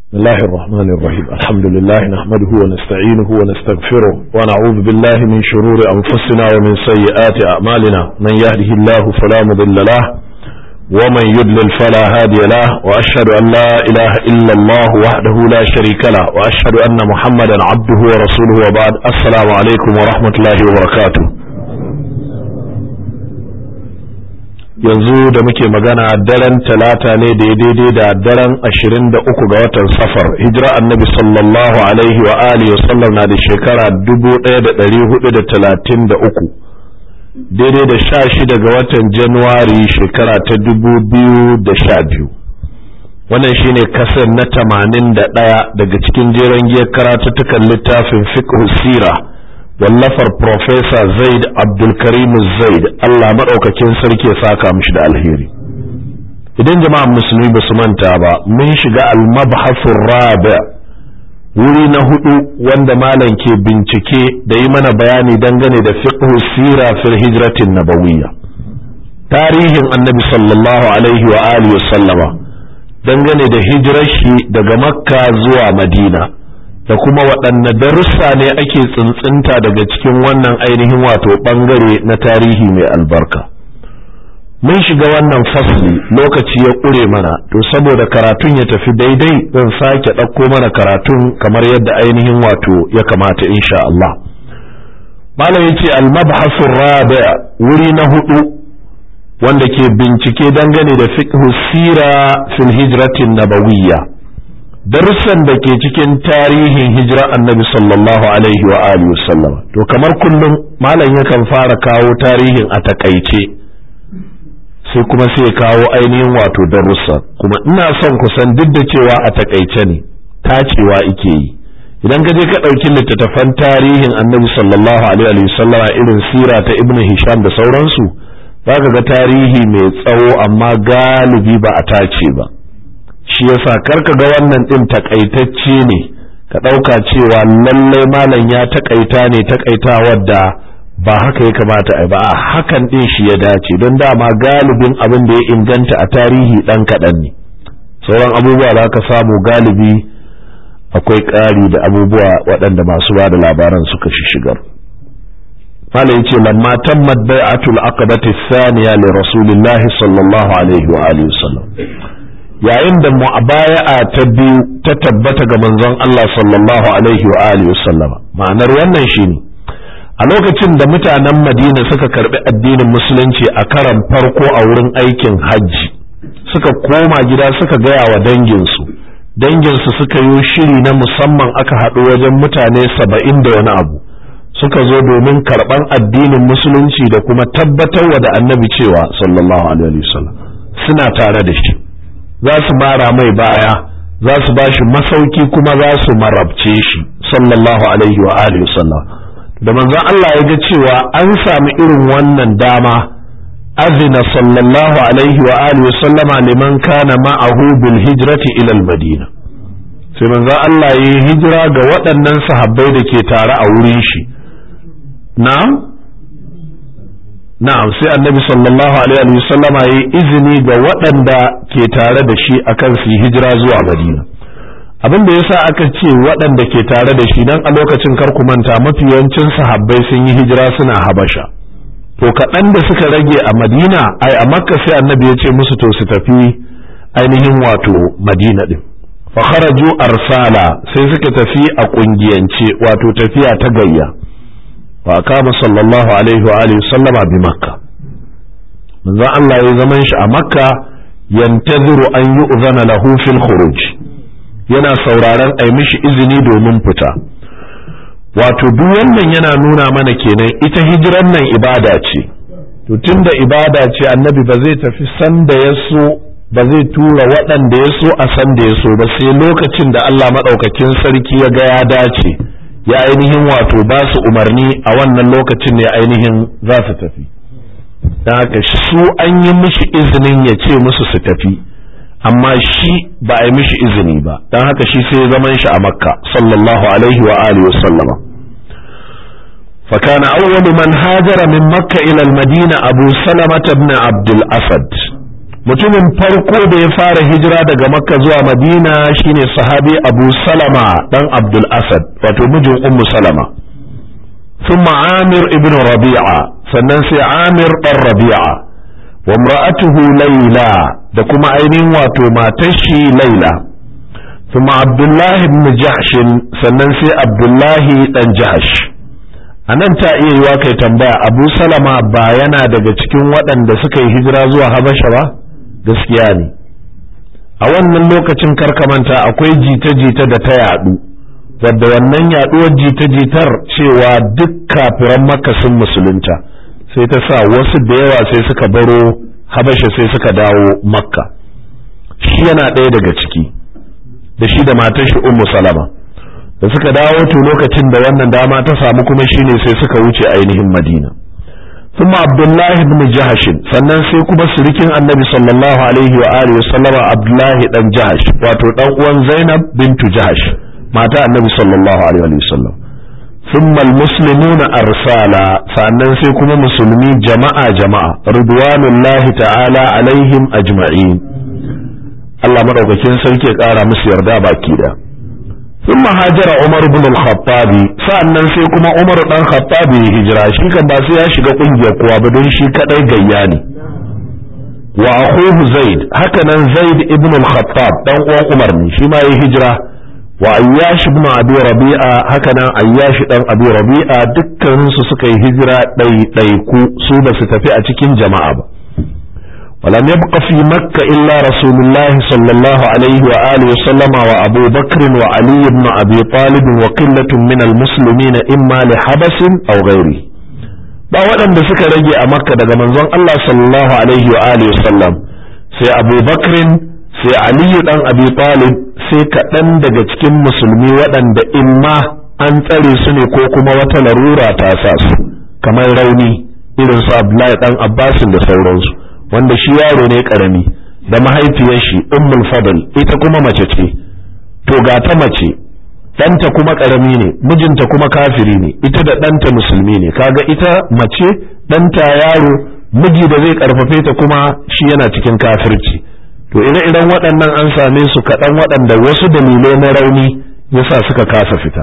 بسم الله الرحمن الرحيم الحمد لله نحمده ونستعينه ونستغفره ونعوذ بالله من شرور أنفسنا ومن سيئات أعمالنا من يهده الله فلا مضل له ومن يضلل فلا هادي له وأشهد أن لا إله إلا الله وحده لا شريك له وأشهد أن محمدا عبده ورسوله وبعد السلام عليكم ورحمة الله وبركاته yanzu da muke magana daren talata ne da daidai da daren ashirin da uku ga watan safar hijira annabi sallallahu alaihi wa alihi wasallam na da shekara dubu ɗaya da ɗari hudu da talatin da uku daidai da sha shida ga watan januwari shekara ta dubu biyu da sha biyu wannan shine kasar na tamanin da ɗaya daga cikin jeren giyar karatuttukan littafin fiqh sira wallafar Profesa Zaid Abdulkarim Zaid Allah maɗaukakin sarki ya saka mishi da alheri. Idan jama'an musulmi ba su manta ba, mun shiga almabhasun rabi wuri na hudu wanda malam ke bincike da yi mana bayani dangane da fiqh sira fil hijratin nabawiyya. Tarihin annabi sallallahu alaihi wa alihi sallama dangane da hijirar shi daga Makka zuwa Madina. da kuma waɗanne darussa ne ake tsintsinta daga cikin wannan ainihin wato ɓangare na tarihi mai albarka mun shiga wannan fasli lokaci ya ƙure mana to saboda karatun ya tafi daidai zan sake ɗauko mana karatun kamar yadda ainihin wato ya kamata insha Allah malam yace al-mabhasu rabi' wuri na hudu wanda ke bincike dangane da fiqh sira fil hijratin nabawiyya darussan da ke cikin tarihin hijira annabi sallallahu alaihi wa alihi wasallam to kamar kullum malam yakan fara kawo tarihin a takaice sai kuma sai kawo ainihin wato darussa kuma ina son kusan duk da cewa a takaice ne tacewa ike yi idan ka je ka ɗauki littattafan tarihin annabi sallallahu alaihi wasallama irin sira ta ibn hisham da sauransu za ka ga tarihi mai tsawo amma galibi ba a tace ba shi yasa karka ga wannan din takaitacce ne ka ɗauka cewa lallai malam ya takaita ne takaita wadda ba haka ya kamata a ba a hakan din shi ya dace don dama galibin abin da ya inganta a tarihi ɗan kaɗan ne sauran abubuwa da ka samu galibi akwai ƙari da abubuwa waɗanda masu ba da labaran suka shi shigar malam ya ce lamma tammat bai'atul aqabati thaniya li rasulillahi sallallahu alaihi wa alihi wasallam yayin da mu'abaya'a ta biyu ta tabbata ga manzon Allah sallallahu alaihi wa alihi wasallama ma'anar wannan shine a lokacin da mutanen Madina suka karbi addinin musulunci a karan farko a wurin aikin hajji suka koma gida suka gaya wa danginsu danginsu suka yi shiri na musamman aka haɗu wajen mutane saba'in da wani abu suka zo domin karɓan addinin musulunci da kuma tabbatarwa da annabi cewa sallallahu alaihi wasallam suna tare da shi za su mara mai baya za su ba shi masauki kuma za su marabce shi sallallahu alaihi wa alihi sallam da manzon Allah ya ga cewa an sami irin wannan dama azina sallallahu alaihi wa alihi sallama liman kana ma'ahu bil hijrati ila al madina sai manzon Allah ya yi hijira ga waɗannan sahabbai da ke tare a wurin shi na'am na'am sai annabi sallallahu alaihi wa sallama yayi izini ga waɗanda ke tare da shi akan su hijira zuwa madina abin da yasa aka ce waɗanda ke tare da shi dan a lokacin kar ku manta mafi yawancin sahabbai sun yi hijira suna habasha to kaɗan da suka rage a madina ai a makka sai annabi ya ce musu to su tafi ainihin wato madina din fa kharaju arsala sai suka tafi a kungiyance wato tafiya ta gayya فأقام صلى الله عليه وآله وسلم بمكة من ذا الله يزمن a Makka ينتظر أن يؤذن له في الخروج yana sauraron ai mishi izini domin fita wato duk wannan yana nuna mana kenan ita hijiran nan ibada ce to tunda ibada ce annabi ba zai tafi sanda ya so ba zai tura waɗanda ya so a sanda ya so ba sai lokacin da Allah maɗaukakin sarki ya ga ya dace ya ainihin wato ba su umarni a wannan lokacin ne ainihin za su tafi don haka su an yi mishi izinin ya ce musu su tafi amma shi ba a yi mishi izini ba don haka shi sai zaman shi a makka sallallahu alaihi wa alihi wa sallama فكان أول من هاجر من مكة إلى المدينة أبو سلمة بن عبد الأسد mutumin farko da ya fara hijira daga makka zuwa madina shine sahabi abu salama dan abdul asad wato mijin ummu salama ثم عامر ابن ربيعة sannan sai amir ɗan rabi'a wa imra'atuhu laila da kuma ainihin wato matar shi laila thumma abdullahi ibn jahsh sannan sai abdullahi dan jahsh anan ta iya yiwa kai tambaya abu salama ba yana daga cikin waɗanda suka yi hijira zuwa habasha ba gaskiya ne a wannan lokacin karkamanta akwai jita-jita da ta yadu wadda wannan yaduwar jita-jitar cewa duk kafiran makka sun musulunta sai ta sa wasu da yawa sai suka baro habasha sai suka dawo makka shi yana ɗaya daga ciki da shi da matar shi ummu salama da suka dawo to lokacin da wannan dama ta samu kuma shine sai suka wuce ainihin madina ثم عبد الله بن جهش sannan sai kuma surikin annabi sallallahu alaihi wa alihi wa sallama abdullahi dan jahash wato dan uwan zainab bintu jahash mata annabi sallallahu alaihi wa sallam ثم المسلمون أرسالا sannan sai kuma musulmi jama'a jama'a ridwanullahi ta'ala alaihim ajma'in Allah madaukakin sarki ya kara musu yarda baki da ثم هاجر عمر بن الخطاب sannan sai kuma Umar dan Khattabi ya hijira shi kan ba sai ya shiga kungiyar kowa ba don shi kadai gayya ne wa akhuhu Zaid haka nan Zaid ibn al-Khattab dan uwan Umar ne shi ma ya hijira wa ayyash ibn abi rabi'a haka nan ayyash dan abi rabi'a dukkan su suka yi hijira ɗai ɗai ku su ba su tafi a cikin jama'a ba ولم يبق في مكة إلا رسول الله صلى الله عليه وآله وسلم وأبو بكر وعلي بن أبي طالب وقلة من المسلمين إما لحبس أو غيره ba waɗanda suka rage a makka daga manzon Allah sallallahu alaihi wa alihi wasallam sai Abu Bakrin sai Aliyu dan Abi Talib sai kaɗan daga cikin musulmi waɗanda imma an tsare su ne ko kuma wata larura ta sa su kamar rauni irin su Abdullahi dan Abbasin da sauransu wanda shi yaro ne karami da mahaifiyar shi Ummul Fadl ita kuma mace ce to ga ta mace ɗanta kuma karami ne mijinta kuma kafiri ne ita da ɗanta musulmi ne kaga ita mace ɗanta yaro miji da zai karfafe ta kuma shi yana cikin kafirci to ire-iren waɗannan an same su kaɗan waɗanda wasu dalilai na rauni yasa suka kasa fita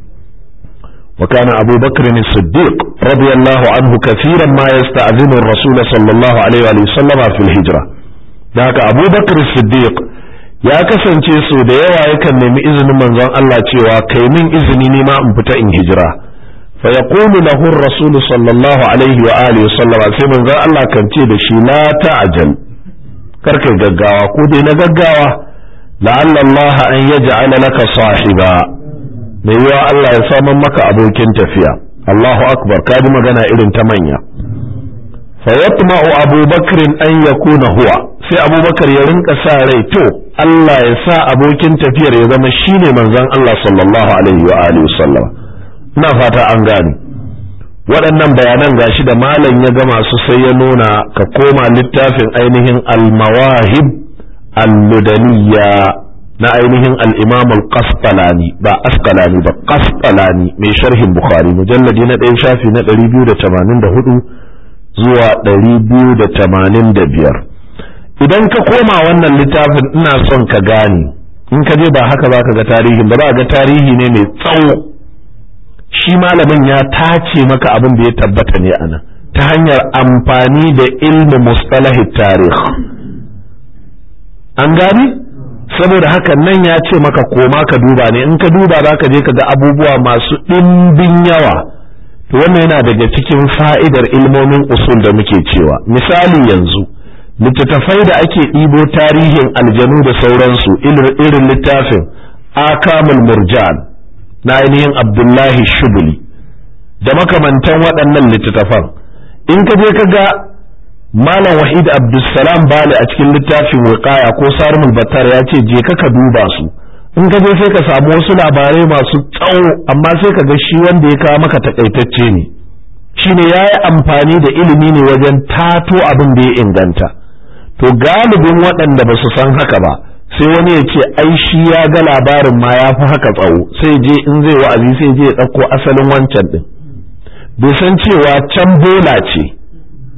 وكان أبو بكر الصديق رضي الله عنه كثيرا ما يستأذن الرسول صلى الله عليه وسلم في الهجرة ذاك أبو بكر الصديق ya kasance so da yawa yakan nemi izinin manzon Allah cewa kai min izini ne ma in fita in hijira fa yaqulu lahu ar-rasul sallallahu alaihi wa alihi wa sallama sai manzon Allah kan ce da shi la ta'jal karkai gaggawa ko dai na gaggawa la'alla Allah an yaj'ala laka sahiba mai yiwa Allah ya saman maka abokin tafiya Allahu akbar ka ji magana irin ta manya fa yatma'u Abu Bakr an yakuna huwa sai Abu Bakar ya rinka sa rai to Allah ya sa abokin tafiyar ya zama shine manzon Allah sallallahu alaihi wa alihi wasallam ina fata an gane waɗannan bayanan gashi da malam ya gama su sai ya nuna ka koma littafin ainihin al-mawahib al-ludaniyya na ainihin al-imam al-qasqalani ba asqalani ba qasqalani mai sharhin bukhari mujalladi na ɗaya shafi na 284 zuwa 285 idan ka koma wannan littafin ina son ka gane in ka je ba haka za ka ga tarihin ba za ga tarihi ne mai tsawo shi malamin ya tace maka abin da ya tabbata ne ana ta hanyar amfani da ilmu mustalahi tarih an gani saboda haka nan ya ce maka koma ka duba ne in ka duba za ka je ka ga abubuwa masu ɗimbin yawa to wannan yana daga cikin fa'idar ilmomin usul da muke cewa misali yanzu littattafai da ake ɗibo tarihin aljanu da sauransu irin littafin akamul murjan na ainihin abdullahi shubuli da makamantan waɗannan littattafan in ka je ka ga malam wahid abdulsalam bali a cikin littafin wiqaya ko sarmul battar ya ce je ka duba su in ka je sai ka samu wasu labarai masu tsawo amma sai ka ga shi wanda ya kawo maka takaitacce ne shine ya yi amfani da ilimi ne wajen tato abin da ya inganta to galibin waɗanda ba su san haka ba sai wani ya ce ai shi ya ga labarin ma ya fi haka tsawo sai je in zai wa'azi sai je ya ɗauko asalin wancan ɗin bai san cewa can bola ce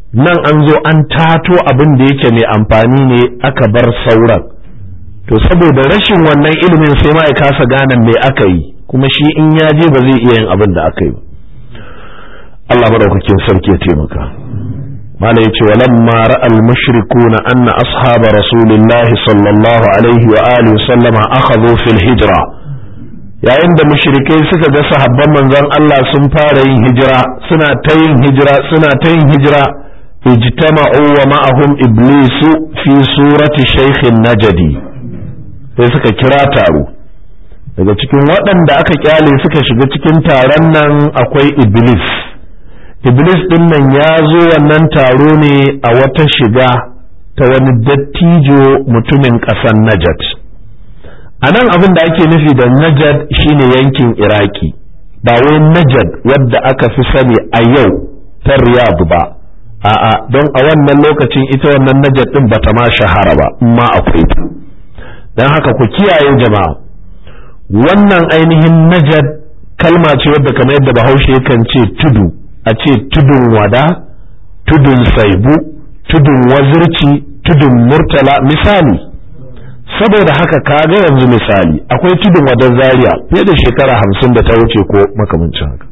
nan an zo an tato abin da yake mai amfani ne aka bar sauran to saboda rashin wannan ilimin sai ma ya kasa gane me aka yi kuma shi in ya je ba zai iya yin abin da aka yi ba Allah madaukakin sarki ya taimaka mala yace walamma ra'al mushrikuna anna ashaba rasulillahi sallallahu alaihi wa alihi sallama akhadhu fil hijra yayin da mushrikai suka ga sahabban manzon Allah sun fara yin hijira suna ta yin hijira suna ta yin hijira ijtama'u wa ma'ahum iblisu fi surati shaykhin najdi sai suka kira taro daga cikin waɗanda aka kyale suka shiga cikin taron nan akwai iblis iblis ɗin nan ya zo wannan taro ne a wata shiga ta wani dattijo mutumin ƙasar najad a nan abin da ake nufi da najad shine yankin iraki ba wai najad wadda aka fi sani a yau ta riyadu ba a'a don a wannan lokacin ita wannan najad ɗin bata ma shahara ba ma akwai ta don haka ku kiyaye jama'a wannan ainihin najad kalma ce wadda kamar yadda bahaushe yakan ce tudu a ce tudun wada tudun saibu tudun wazirci tudun murtala misali saboda haka kaga yanzu misali akwai tudun wadan zaria fiye da shekara hamsin da ta wuce ko makamancin haka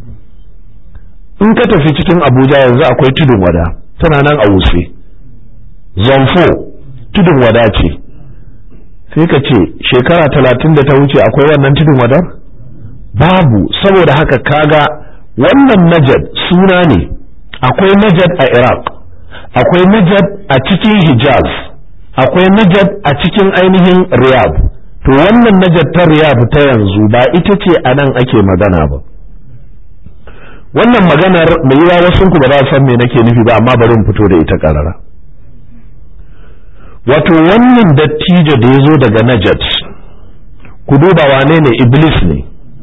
in ka tafi cikin abuja yanzu akwai tudun wada tana nan a wuse zonfo tudun wada ce sai ka ce shekara talatin da ta wuce akwai wannan tudun wadar babu saboda haka kaga wannan najad suna ne akwai najad a iraq akwai najad a cikin hijaz akwai najad a cikin ainihin riyadh to wannan najad ta riyadh ta yanzu ba ita ce a nan ake magana ba wannan maganar mai yiwa wasu ku ba za san me nake nufi ba amma bari in fito da ita karara wato wannan dattijo da ya zo daga najad ku duba wane ne iblis ne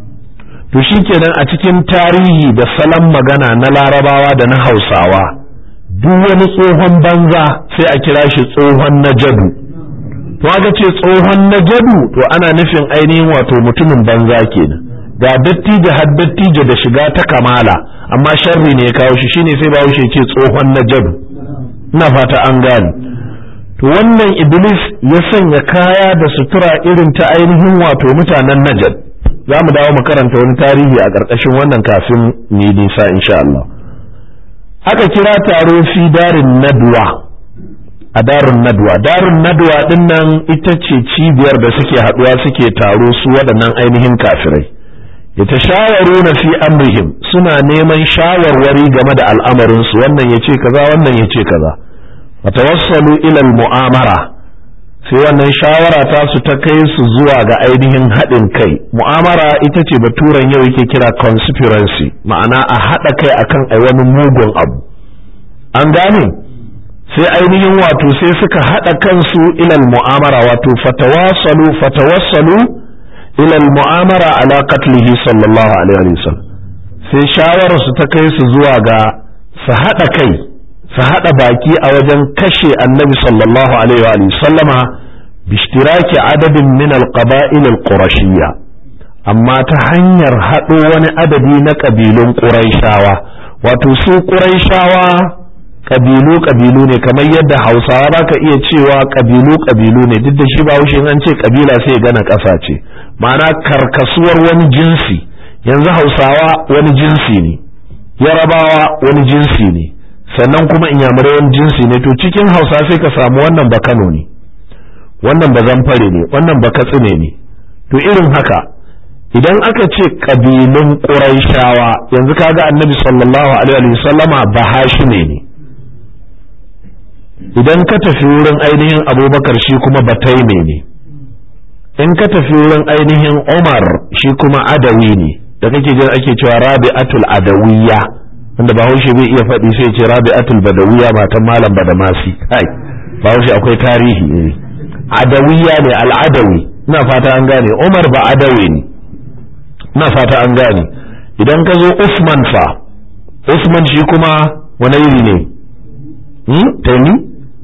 to shi kenan a cikin tarihi da salon magana na larabawa da na hausawa duk wani tsohon banza sai a kira shi tsohon najadu to aka ce tsohon najadu to ana nufin ainihin wato mutumin banza kenan ga dattijo har dattijo da shiga ta kamala amma sharri ne ya kawo shi shine sai bawo shi ce tsohon najadu ina fata an gane to wannan iblis ya sanya kaya da sutura irin ta ainihin wato mutanen najad za mu dawo mu karanta wani tarihi a ƙarƙashin wannan kafin ni nisa insha Allah aka kira taro fi darin nadwa a darin nadwa darin nadwa din nan ita ce cibiyar da suke haɗuwa suke taro su waɗannan ainihin kafirai ya ta shawaru na fi amrihim suna neman shawarwari game da al'amarinsu wannan ya ce kaza wannan ya ce kaza watawassalu ilal mu'amara sai wannan shawara ta su ta kai su zuwa ga ainihin haɗin kai mu'amara ita ce baturan yau yake kira conspiracy ma'ana a haɗa kai akan ai wani mugun abu an gane sai ainihin wato sai suka haɗa kansu ilal mu'amara wato fatawassalu fatawassalu ilal mu'amara ala qatlihi sallallahu alaihi wasallam sai shawarar su ta kai su zuwa ga su haɗa kai su haɗa baki a wajen kashe annabi sallallahu alaihi wa sallama bishtiraki adadin min alqaba'il alqurashiyya amma ta hanyar haɗo wani adadi na ƙabilun ƙuraishawa wato su ƙuraishawa ƙabilu ƙabilu ne kamar yadda hausawa ba ka iya cewa ƙabilu ƙabilu ne duk da shi ba wuce an ce ƙabila sai gana ƙasa ce ma'ana karkasuwar wani jinsi yanzu hausawa wani jinsi ne yarabawa wani jinsi ne sannan kuma inyamurai wani jinsi ne to cikin hausa sai ka samu wannan ba kano ne wannan ba zamfare ne wannan ba katsine ne to irin haka idan aka ce ƙabilun ƙuraishawa yanzu kaga annabi sallallahu alaihi wasallama ba hashime ne idan ka tafi wurin ainihin abubakar shi kuma bataime ne in ka tafi wurin ainihin umar shi kuma adawi ne da kake jin ake cewa rabi'atul adawiyya wanda bahaushe bai iya faɗi sai ce rabi'atul badawiyya matan malam badamasi kai bahaushe akwai tarihi ne adawiyya ne al'adawi ina fata an gane umar ba adawi ne ina fata an gane idan ka zo usman fa usman shi kuma wani iri ne hmm? taimi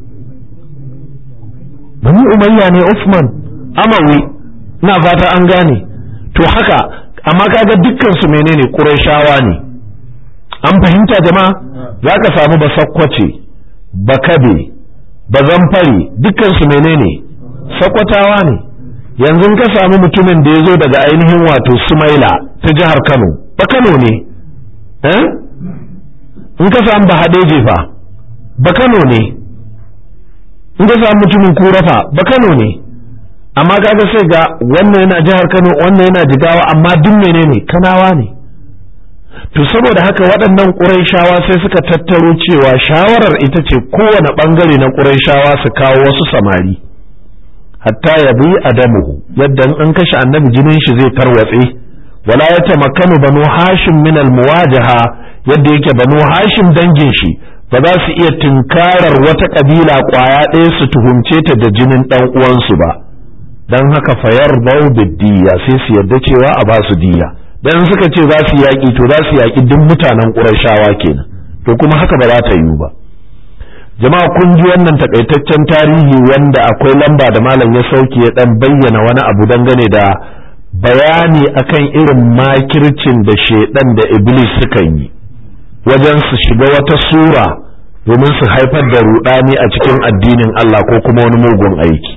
bani umayya ne usman amawi ina fata an gane to haka amma kaga dukkan su menene qurayshawa ne an fahimta jama'a za ka samu ba sakkwace bakabe bazamfari dukkansu menene sakwatawa ne yanzu ka samu mutumin da ya zo daga ainihin wato sumaila ta jihar kano ba kano ne in ka samu bahadeje fa ba kano ne in ka samu mutumin kurafa ba kano ne amma kaga sai ga wannan yana jihar kano wannan yana jigawa amma duk menene kanawa ne to saboda haka waɗannan ƙurayshawa sai suka tattaro cewa shawarar ita ce kowane ɓangare na ƙurayshawa su kawo wasu samari hatta ya bi adamuhu yadda an kashe annabi jinin shi zai tarwatse wala ya tamakkanu banu hashim min almuwajaha yadda yake banu hashim dangin shi ba za su iya tunkarar wata kabila kwaya ɗaya su tuhumce ta da jinin ɗan uwansu ba dan haka fayar bau biddiya sai su yadda cewa a ba su diya dan suka ce za su yaƙi to za su yaƙi duk mutanen ƙurashawa kenan to kuma haka ba za ta yiwu ba jama'a kun ji wannan takaitaccen tarihi wanda akwai lamba da malam ya sauke ya dan bayyana wani abu dangane da bayani akan irin makircin da shedan da iblis suka yi wajen su shiga wata sura domin su haifar da rudani a cikin addinin Allah ko kuma wani mugun aiki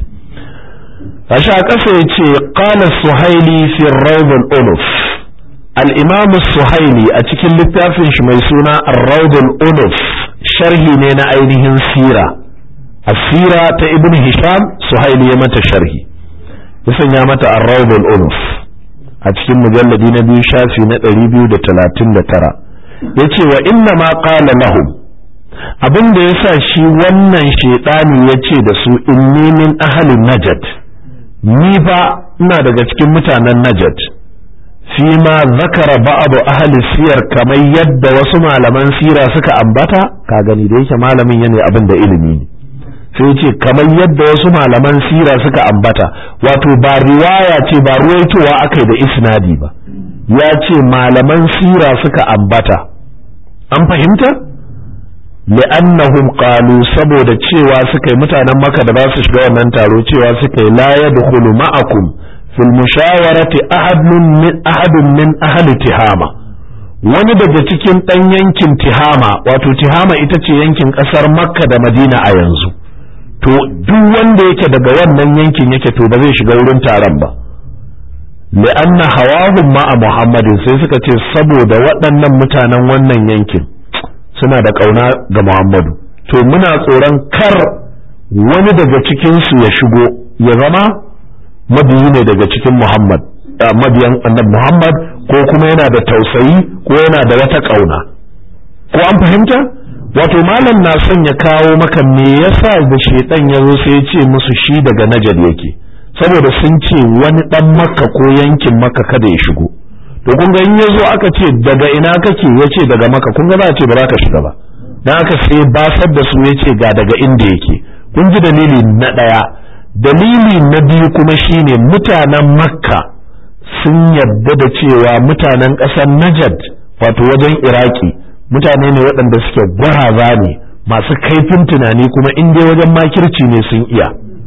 Asha ƙasa ya ce ƙala suhaili fi rawdul unuf al-imam suhaili a cikin littafin shi mai suna ar-rawdul unuf sharhi ne na ainihin sira asira ta ibn hisham suhaili ya mata sharhi ya sanya mata ar-rawdul unuf a cikin mujalladi na biyu shafi na 239 yace wa inna ma qala lahum abin da yasa shi wannan shedani yace da su inni min ahli najd ni fa ina daga cikin mutanen najd fi ma zakara ba'adu ahli siyar kamar yadda wasu malaman sira suka ambata ka gani da yake malamin yana abin da ilimi ne sai ce kamar yadda wasu malaman sira suka ambata wato ba riwaya ce ba ruwaitowa akai da isnadi ba ya ce malaman sira suka ambata an fahimta li'annahum qalu saboda cewa suka yi mutanen maka da ba su shiga wannan taro cewa suka yi la yadkhulu ma'akum fil mushawarati ahadun min ahadun min ahli tihama wani daga cikin dan yankin tihama wato tihama ita ce yankin kasar makka da madina a yanzu to duk wanda yake daga wannan yankin yake to ba zai shiga wurin taron ba li'anna hawahum ma'a muhammadin sai suka ce saboda waɗannan mutanen wannan yankin suna da ƙauna ga muhammadu to muna tsoron kar wani daga cikinsu ya shigo ya zama mabiyi ne daga cikin muhammad mabiyan annabi muhammad ko kuma yana da tausayi ko yana da wata ƙauna ko an fahimta wato malam na son ya kawo maka me yasa da shedan ya zo sai ya ce musu shi daga najad yake saboda sun ce wani dan makka ko yankin makka kada ya shigo to kun ga in ya zo aka ce daga ina kake ya ce daga makka kun ga za a ce ba za ka shiga ba dan aka sai basar da su ya ce ga daga inda yake kun ji dalili na ɗaya dalili na biyu kuma shine mutanen makka sun yarda da cewa mutanen ƙasar najad wato wajen iraki mutane ne waɗanda suke gwaraza ne masu kaifin tunani kuma in dai wajen makirci ne sun iya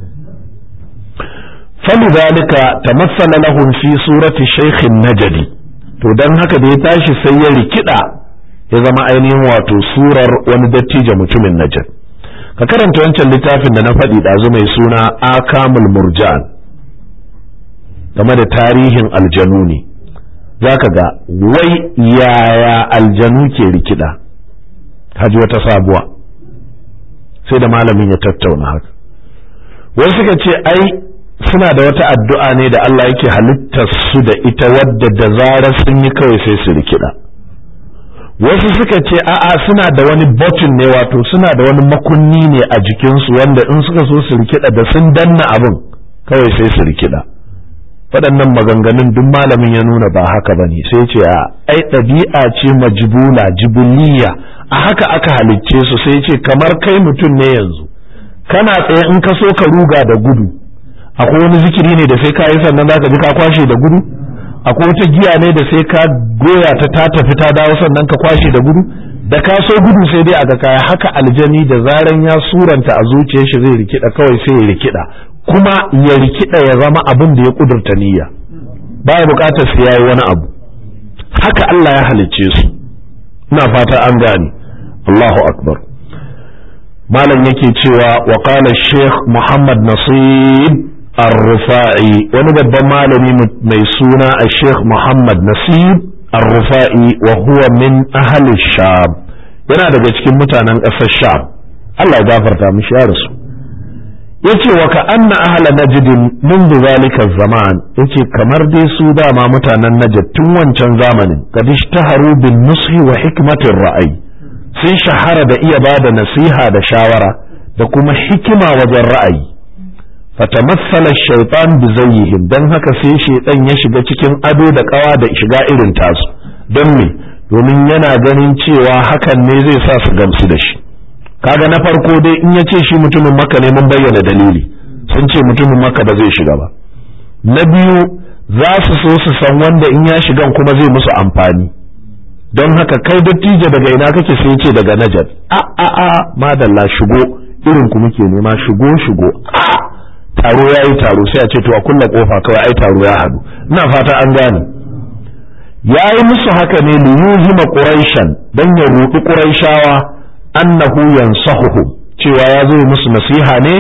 falidhalika tamassala lahum fi surati shaykhin najdi to dan haka da ya tashi sai ya rikida ya zama ainihin wato surar wani dattijo mutumin najd ka karanta wancan littafin da na faɗi ɗazu mai suna akamul murjan game da tarihin aljanu ne za ka ga wai yaya aljanu ke rikida haji wata sabuwa sai da malamin ya tattauna haka wai suka ce ai suna da wata addu'a ne da Allah yake halittar su da ita wadda da zarar sun yi kawai sai su rikida wasu suka ce a'a suna da wani button ne wato suna da wani makunni ne a jikinsu wanda in suka so su rikida da sun danna abin kawai sai su rikida waɗannan maganganun duk malamin ya nuna ba haka bane sai ce a ai ɗabi'a ce majbula jibuliya a haka aka halicce su sai ce kamar kai mutum ne yanzu kana tsaye in ka so ka ruga da gudu akwai wani zikiri ne da sai ka yi sannan zaka ji ka kwashe da gudu akwai wata giya ne da sai ka goya ta ta tafi ta dawo sannan ka kwashe da gudu da ka so gudu sai dai a ga kaya haka aljani da zaran ya suranta a zuciyar shi zai rikida kawai sai ya rikida kuma ya rikida ya zama abin da ya kudurta niyya baya bukatar sai yayi wani abu haka Allah ya halicce su ina fata an gane Allahu akbar malam yake cewa wa qala sheikh muhammad nasib ar-rufa'i wani babban malami mai suna a sheikh muhammad nasib ar-rufa'i wa huwa min ahli sham yana daga cikin mutanen ƙasar sham Allah ya gafarta mishi ya rasu yace wa ka anna ahla najd منذ ذلك zaman yace kamar dai su dama mutanen najd tun wancan zamanin kad ishtaharu bin nushi wa hikmatir ra'ayi sun shahara da iya bada nasiha da shawara da kuma hikima wajen ra'ayi fatamassala shaytan bi zayyihim dan haka sai shaytan ya shiga cikin ado da kawa da shiga irin tasu don me domin yana ganin cewa hakan ne zai sa su gamsu da shi kaga na farko dai in ya ce shi mutumin maka ne mun bayyana dalili sun ce mutumin maka ba zai shiga ba na biyu za su so su san wanda in ya shigan kuma zai musu amfani don haka kai dattijo daga ina kake sai ce daga najad a a a madalla shigo irin ku muke nema shigo shigo a taro ya yi taro sai a ce to a kulla kofa kawai ai taro ya haɗu ina fata an gane ya yi musu haka ne liyuhima quraishan dan ya ruɗi quraishawa annahu yansahuhu cewa ya zo musu nasiha ne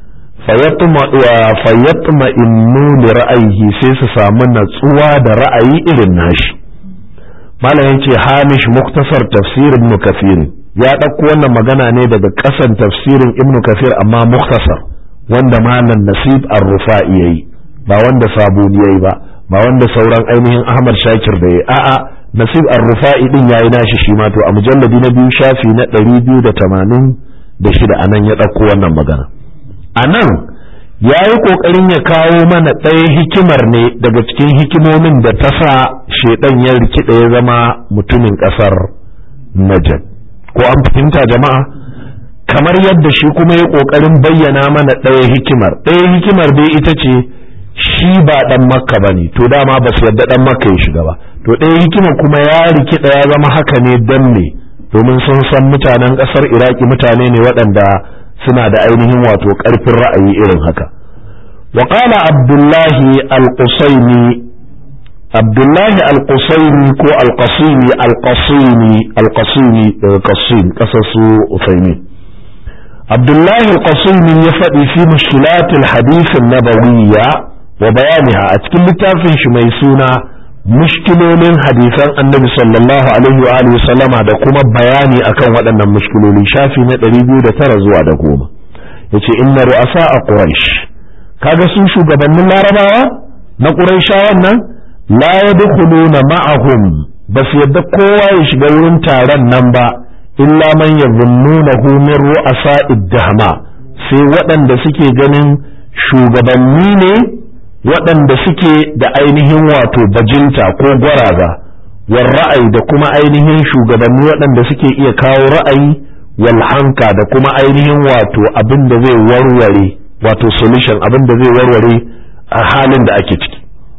fayyatma innu li ra'ayihi sai su samu natsuwa da ra'ayi irin nashi malam yace hamish muktasar tafsir ibn kafir ya ɗauko wannan magana ne daga ƙasan tafsirin ibn kafir amma muktasar wanda malam nasib ar-rufa'i yayi ba wanda sabuni yayi ba ba wanda sauran ainihin ahmad shakir da yayi a'a nasib ar-rufa'i din yayi nashi shi ma to a mujalladi na biyu shafi na 286 anan ya dauko wannan magana anan yayi kokarin ya kawo mana ɗaya hikimar ne daga cikin hikimomin da ta sa shedan ya rikide ya zama mutumin kasar Najd ko an fahimta jama'a kamar yadda shi kuma ya kokarin bayyana mana ɗaya hikimar ɗaya hikimar dai ita ce shi ba dan makka bane to dama ba su yadda dan makka ya shiga ba to ɗaya hikima kuma ya rikida ya zama haka ne dan ne domin sun san mutanen ƙasar iraki mutane ne waɗanda suna da ainihin wato ƙarfin ra'ayi irin haka wa qala abdullahi al-qusaimi abdullahi al-qusaimi ko al-qasimi al-qasimi al-qasimi daga qasim ƙasar su usaimi abdullahi al-qasimi ya faɗi fi mushkilatil hadith an-nabawiyya wa bayaniha a cikin littafin shi mai suna mushkilolin hadisan annabi sallallahu alaihi wa alihi sallama da kuma bayani akan waɗannan mushkiloli shafi na 209 zuwa da goma yace inna ru'asa a quraish kaga su shugabannin larabawa na quraishawan nan la yadkhuluna ma'ahum bas yadda kowa ya shiga wurin taron nan ba illa man yadhunnunahu min ru'asa iddahma sai waɗanda suke ganin shugabanni ne waɗanda suke da ainihin wato bajinta ko gwaraza wal ra'ayi da kuma ainihin shugabanni waɗanda suke iya kawo ra'ayi wal hanka da kuma ainihin wato abin da zai warware wato solution abin da zai warware a halin da ake ciki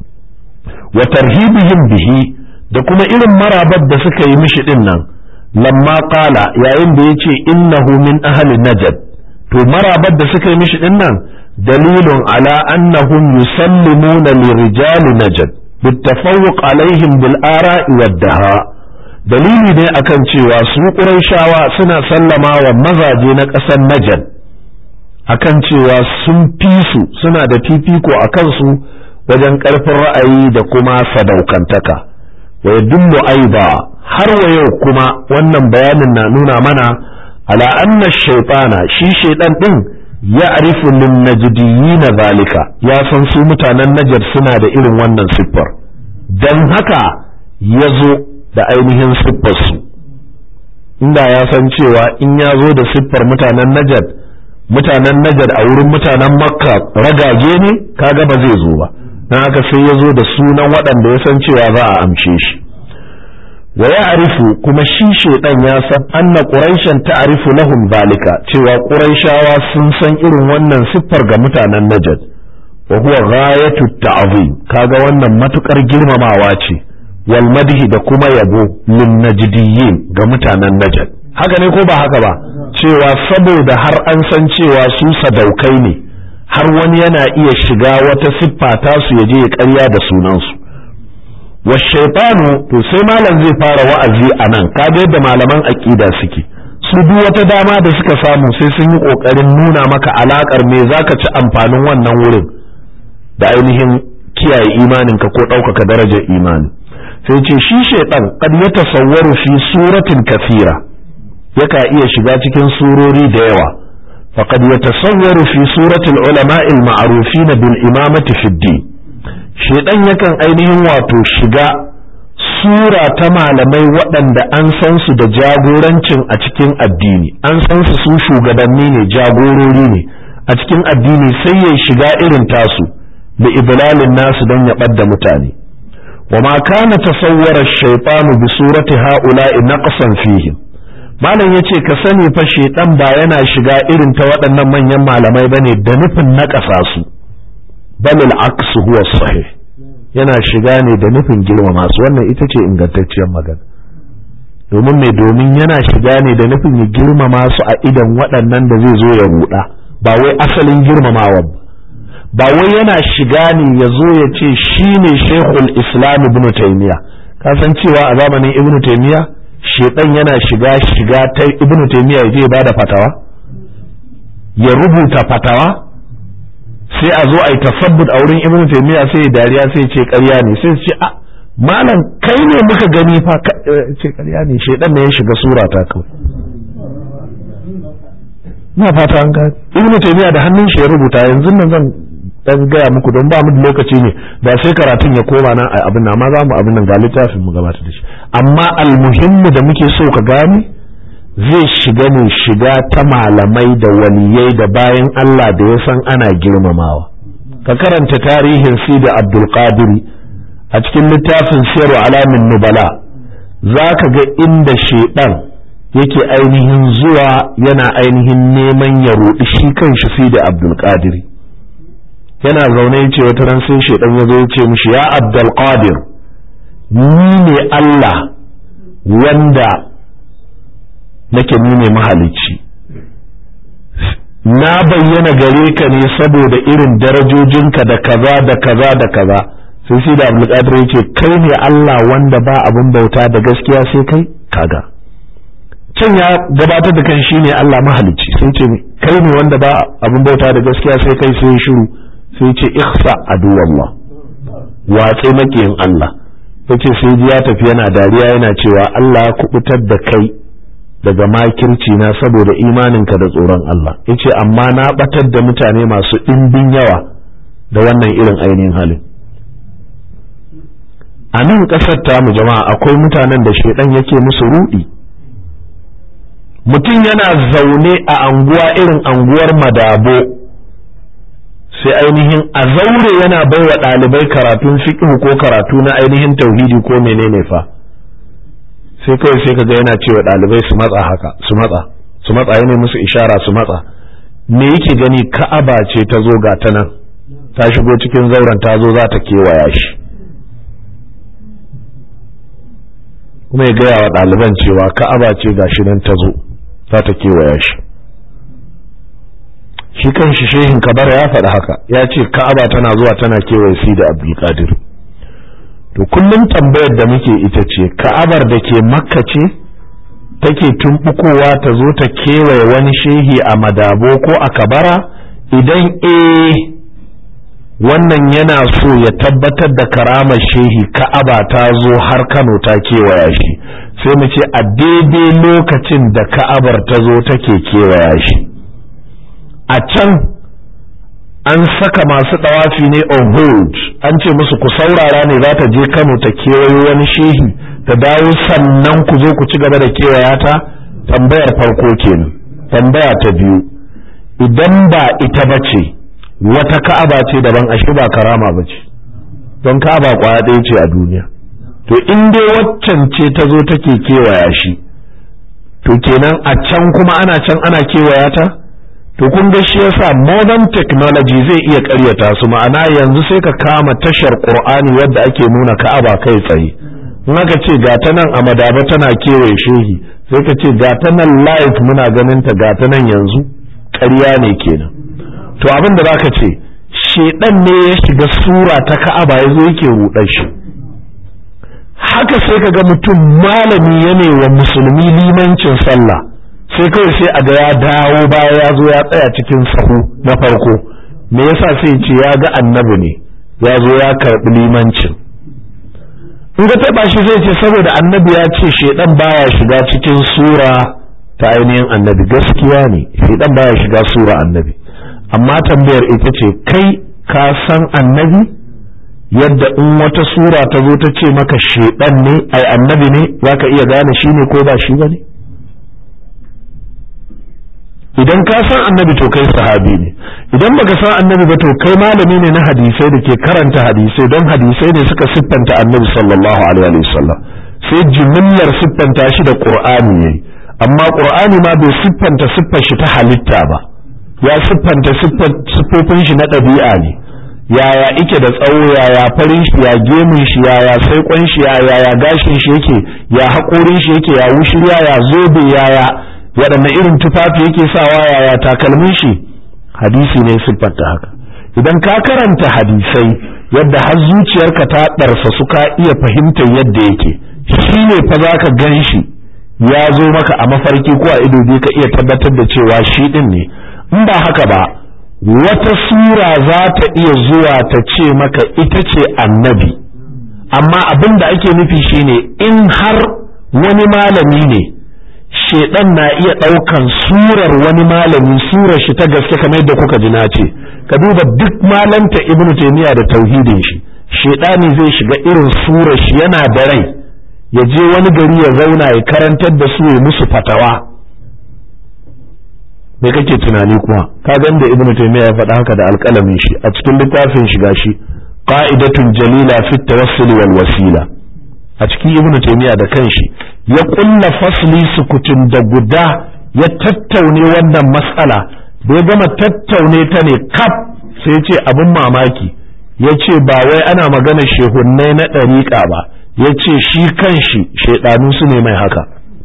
wa tarhibihim bihi da kuma irin marabar da suka yi mishi din nan lamma qala yayin da yace innahu min ahli najd to marabar da suka yi mishi din nan دليل على أنهم يسلمون لرجال نجد بالتفوق عليهم بالآراء والدهاء dalili ne akan cewa su ƙurayshawa suna sallama wa mazaje na ƙasar Najd akan cewa sun fi su suna da fifiko a kansu wajen ƙarfin ra'ayi da kuma sadaukantaka wa yadullu aiba har wa yau kuma wannan bayanin na nuna mana ala anna shaytana shi shaytan din ya arifu lin najdiyina zalika ya san su mutanen najar suna da irin wannan siffar dan haka ya zo da ainihin siffar su inda ya san cewa in ya zo da siffar mutanen najar mutanen najar a wurin mutanen makka ragage ne kaga ba zai zo ba dan haka sai ya zo da sunan waɗanda ya san cewa za a amshe shi wa ya'rifu kuma shi shedan ya san anna quraishan ta'rifu lahum zalika cewa quraishawa sun san irin wannan siffar ga mutanen najd wa huwa ghayatu ta'zim kaga wannan matukar girmamawa ce wal madhi da kuma yabo lin najdiyyin ga mutanen najd haka ne ko ba haka ba cewa saboda har an san cewa su sadaukai ne har wani yana iya shiga wata siffa tasu ya je ya ƙarya da sunansu والشيطان to sai malam zai fara wa'azi a nan kaga yadda malaman aqida suke su duk wata dama da suka samu sai sun yi ƙoƙarin nuna maka alaƙar me za ka ci amfanin wannan wurin da ainihin kiyaye imaninka ko ɗaukaka darajar imani sai ce shi shaiɗan kad ya tasawwaru fi suratin kafira yaka iya shiga cikin surori da yawa faqad yatasawwaru fi suratil ulama'i al-ma'rufin bil imamati fi din shaiɗan yakan ainihin wato shiga sura ta malamai waɗanda an san su da jagorancin a cikin addini an san su su shugabanni ne jagorori ne a cikin addini sai ya shiga irin tasu da iblalin nasu don ya ɓadda mutane wa ma kana tasawwara shaytanu bi surati ha'ula'i naqsan fihim malam yace ka sani fa shaytan ba yana shiga irin ta waɗannan manyan malamai bane da nufin naƙasa su bal al-aqsu huwa sahih yana shiga ne da nufin girmama su wannan ita ce ingantacciyar magana domin mai domin yana shiga ne da nufin ya girmama su a idan waɗannan da zai zo ya ruɗa ba wai asalin girmamawa ba wai yana shiga ne ya zo ya ce shi ne shekul islam ibn taimiya ka san cewa a zamanin ibn taimiya shedan yana shiga shiga ta ibn taimiya ya je ya bada fatawa ya rubuta fatawa sai a zo a yi tasabbut a wurin ibn taymiya sai ya dariya sai ya ce ƙarya ne sai ce a malam kai ne muka gani fa ce ƙarya ne shedan ne ya shiga sura ta kawai na fata an gani ibn taymiya da hannun shi ya rubuta yanzu nan zan dan gaya muku don ba mu da lokaci ne ba sai karatun ya koma nan a abin nan amma za mu abin nan ga littafin mu gabatar da shi amma almuhimmu da muke so ka gane zai shiga ne shiga ta malamai da waliyai da bayan Allah da ya san ana girmamawa ka karanta tarihin sida abdulkadiri a cikin littafin siyarwa alamin nubala za ka ga inda shaidan yake ainihin zuwa yana ainihin neman ya roɗi shi kan shi sida abdulkadiri yana zaune ya ce wata ran sai shaidan ya zo ya ce mishi ya abdulkadir ni ne Allah wanda nake ni ne mahalicci na bayyana gare ka ne saboda irin darajojinka da kaza da kaza da kaza sai sai da abdulkadir yace kai ne Allah wanda ba abin bauta da gaskiya sai kai kaga can ya gabatar da kan shine Allah mahalicci sai ce kai ne wanda ba abin bauta da gaskiya sai kai sai shiru sai ce ihsa aduwallah watsi makiyin Allah yace sai ji ya tafi yana dariya yana cewa Allah ya kubutar da kai daga makirci na saboda imaninka da tsoron Allah yace amma na batar da mutane masu ɗimbin yawa da wannan irin ainihin halin a nan ƙasar tamu jama'a akwai mutanen da shaidan yake musu rudi mutum yana zaune a anguwa irin anguwar madabo sai ainihin a zaure yana baiwa ɗalibai karatun fiqh ko karatu na ainihin tauhidi ko menene fa sai kawai sai kaga yana cewa ɗalibai su matsa haka su matsa su matsa yana musu ishara su matsa me yake gani ka'aba ce ta zo ga ta nan ta shigo cikin zauren ta zo za ta kewaya shi kuma ya gaya wa ɗaliban cewa ka'aba ce ga shi nan ta zo za ta kewaya shi shi kan shi shehin kabara ya faɗi haka ya ce ka'aba tana zuwa tana kewaye si da abdulkadir to kullum tambayar da muke ita ce ka'abar da ke makka ce take tumbukowa ta zo ta kewaye wani shehi a madabo ko a kabara idan eh wannan yana so ya tabbatar da karamar shehi ka'aba ta zo har kano ta kewaya shi sai mu ce a daidai lokacin da ka'abar ta zo take kewaya shi a can an saka masu ɗawafi ne on hold an ce musu ku saurara ne za ta je kano ta kewayo wani shehi ta dawo sannan ku zo ku ci gaba da kewaya ta tambayar farko kenan tambaya ta biyu idan ba ita ba ce wata ka'aba ce daban ashe ba karama ba ce don ka'aba kwaya ɗaya ce a duniya to in dai waccan ce ta zo take kewaya shi to kenan a can kuma ana can ana kewaya ta to kun ga shi yasa modern technology zai iya ƙaryata su ma'ana yanzu sai ka kama tashar qur'ani wadda ake nuna ka'aba kai tsaye in aka ce ga ta nan a madaba tana kewaye shehi sai ka ce ga ta nan live muna ganin ta ga ta nan yanzu ƙarya ne kenan to abin da zaka ce shedan ne ya shiga sura ta ka'aba yazo yake rudar shi haka sai ka ga mutum malami ya wa musulmi limancin sallah sai kawai sai a ga ya dawo baya ya zo ya tsaya cikin sahu na farko me yasa sai ce ya ga annabi ne ya zo ya karɓi limancin in ga taɓa shi sai ce saboda annabi ya ce shedan baya shiga cikin sura ta ainihin annabi gaskiya ne shedan baya shiga sura annabi amma tambayar ita ce kai ka san annabi yadda in wata sura ta zo ta ce maka shedan ne ai annabi ne zaka iya gane shi ne ko ba shi ba ne idan ka san annabi to kai sahabi ne idan baka san annabi ba to kai malami ne na hadisai da ke karanta hadisai don hadisai ne suka siffanta annabi sallallahu alaihi wasallam sai jimillar siffanta shi da qur'ani ne amma qur'ani ma bai siffanta siffar shi ta halitta ba ya siffanta siffofin shi na ɗabi'a ne yaya ike da tsawo yaya farin shi ya gemun shi yaya saikon shi yaya ya gashin shi yake ya haƙorin shi yake ya wushirya ya zobe yaya waɗanne irin tufafi yake sawa yaya takalmin shi hadisi ne siffanta haka idan ka karanta hadisai yadda har zuciyarka ta ɗarsa su ka iya fahimtar yadda yake shi ne fa za ka gan shi ya zo maka a mafarki ko a ido ka iya tabbatar da cewa shi ɗin ne in ba haka ba wata sura za ta iya zuwa ta ce maka ita ce annabi amma abin da ake nufi shine in har wani malami ne shedan na iya ɗaukan surar wani malami surar shi ta gaske kamar yadda kuka ji na ce ka duba duk malanta ibnu taymiya da tauhidin shi shedani zai shiga irin surar shi yana da rai ya je wani gari ya zauna ya karantar da su ya musu fatawa me kake tunani kuma ka gan da ibnu taymiya ya faɗa haka da alƙalamin shi a cikin littafin shiga shi qa'idatun jalila fi tawassul wal wasila a cikin ibnu taymiya da kanshi ya kulla fasli sukutun da guda ya tattaune wannan matsala da ya gama tattaune ta ne kaf sai ce abin mamaki ya ce ba wai ana magana shehunnai na ɗariƙa ba ya ce shi kanshi shaidanu su ne mai haka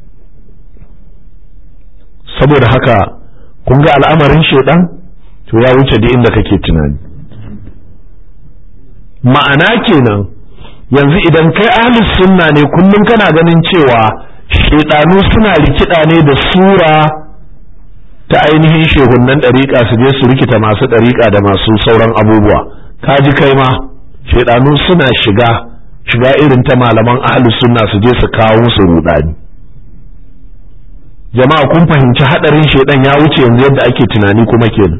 saboda haka kun ga al'amarin shaidan to ya wuce da inda kake tunani ma'ana kenan yanzu idan kai ahlus sunna ne kullum kana ganin cewa shaidanu suna rikida ne da sura ta ainihin shehunnan ɗariƙa su je su rikita masu ɗariƙa da masu sauran abubuwa ka ji kai ma shaidanu suna shiga shiga irin ta malaman ahlus sunna su je su kawo su rudani jama'a kun fahimci hadarin shaidan ya wuce yanzu yadda ake tunani kuma kenan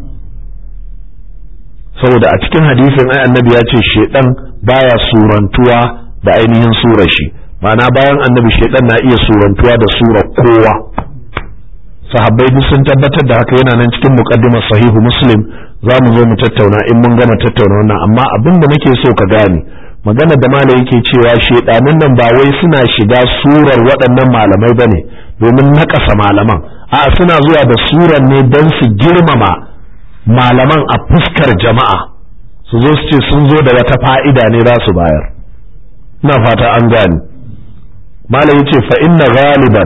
saboda a cikin hadisin ai annabi ya ce shaidan baya surantuwa da ainihin surar shi ma'ana bayan annabi shaidan na iya surantuwa da surar kowa sahabbai duk sun tabbatar da haka yana nan cikin muqaddimar sahihu muslim za mu zo mu tattauna in mun gama tattauna wannan amma abin da nake so ka gane magana da malai yake cewa shedanin nan ba wai suna shiga surar waɗannan malamai bane domin nakasa malaman a suna zuwa da surar ne don su girmama malaman a fuskar jama'a su zo su ce sun zo da wata fa'ida ne za su bayar ina fata an gane malai yace fa inna ghaliban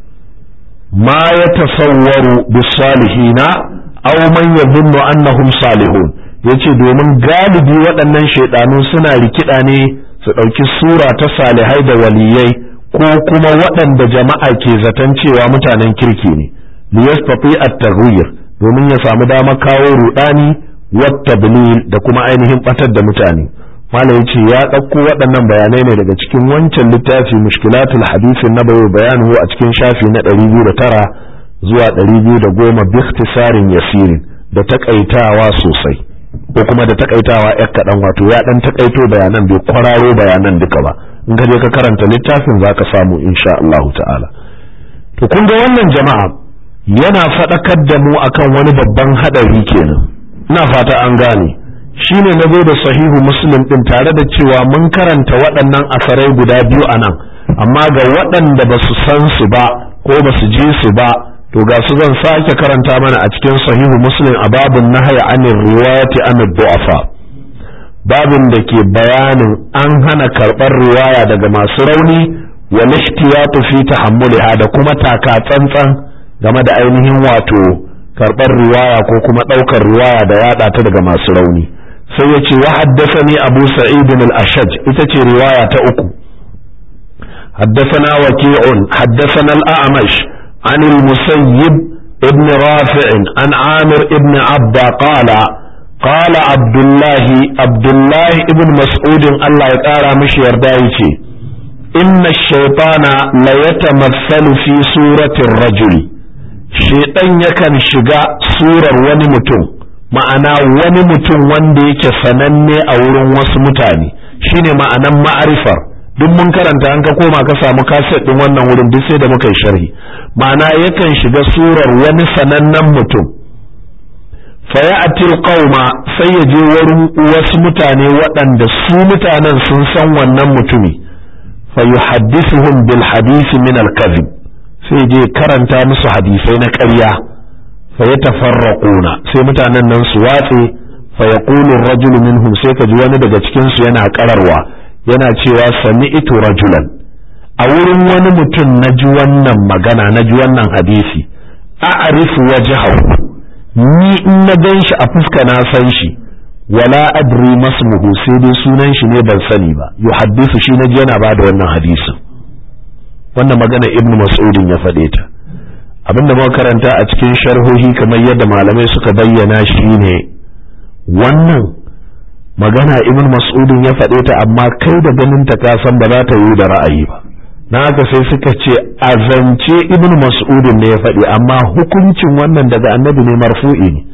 ma yatasawwaru bis salihina aw man yadhunnu annahum salihun yace domin galibi waɗannan shaidanu suna rikida ne su ɗauki sura ta salihai da waliyai ko kuma waɗanda jama'a ke zaton cewa mutanen kirki ne liyastati at-taghyir domin ya samu dama kawo rudani wat da kuma ainihin batar da mutane malam yace ya ɗauko waɗannan bayanai ne daga cikin wancan littafi mushkilatul hadisin nabawi bayanuhu a cikin shafi na 209 zuwa 210 bi ikhtisarin yasirin da takaitawa sosai ko kuma da takaitawa yak kaɗan wato ya ɗan takaito bayanan bai kwararo bayanan duka ba in ka je ka karanta littafin zaka samu insha Allah ta'ala to kun ga wannan jama'a yana faɗakar da mu akan wani babban haɗari kenan ina fata an gane shine na zo da sahihu muslim din tare da cewa mun karanta waɗannan asarai guda biyu a nan amma ga waɗanda ba su san su ba ko ba su je su ba to ga su zan sake karanta mana a cikin sahihu muslim a babin nahaya anir riwayati an du'afa babin da ke bayanin an hana karɓar riwaya daga masu rauni wal ihtiyatu fi tahammuliha da kuma taka tsantsan game da ainihin wato karɓar riwaya ko kuma ɗaukar riwaya da yaɗa ta daga masu rauni sai ya ce wa haddasani abu sa'id al-ashaj ita ce riwaya ta uku haddasana waki'un haddasana al-a'mash عن المسيب ابن رافع عن عامر ابن عبد قال قال عبد الله عبد الله ابن مسعود الله يقارى مش يردايتي إن الشيطان لا يتمثل في سورة الرجل شيطان يكن شقاء سورة ونمتم ma'ana wani mutum wanda yake sananne a wurin wasu mutane shine ma'anan ma'arifar duk mun karanta an ka koma ka samu kaset din wannan wurin duk sai da muka yi sharhi ma'ana yakan shiga surar wani sanannen mutum faya'atil qauma sai ya je wurin wasu mutane waɗanda su mutanen sun san wannan mutumi fa yuhaddithuhum bil hadisi min al kadhib sai je karanta musu hadisai na ƙarya fa yatafarraquna sai mutanen nan su watse fa yaqulu ar-rajulu minhum sai ka ji wani daga cikin su yana kararwa yana cewa sami'tu rajulan a wurin wani mutum na ji wannan magana na ji wannan hadisi a'rifu wajhahu ni in na gan shi a fuska na san shi wala adri masmuhu sai dai sunan shi ne ban sani ba yuhaddisu shi na ji yana bada wannan hadisin wannan magana ibn mas'udin ya faɗe ta abinda muka karanta a cikin sharhohi kamar yadda malamai suka bayyana shi ne wannan magana ibn mas'udin ya faɗe ta amma kai da ganin ta ka san ba za ta yi da ra'ayi ba na haka sai suka ce a zance ibn mas'udin ne ya faɗi amma hukuncin wannan daga annabi ne marfu'i ne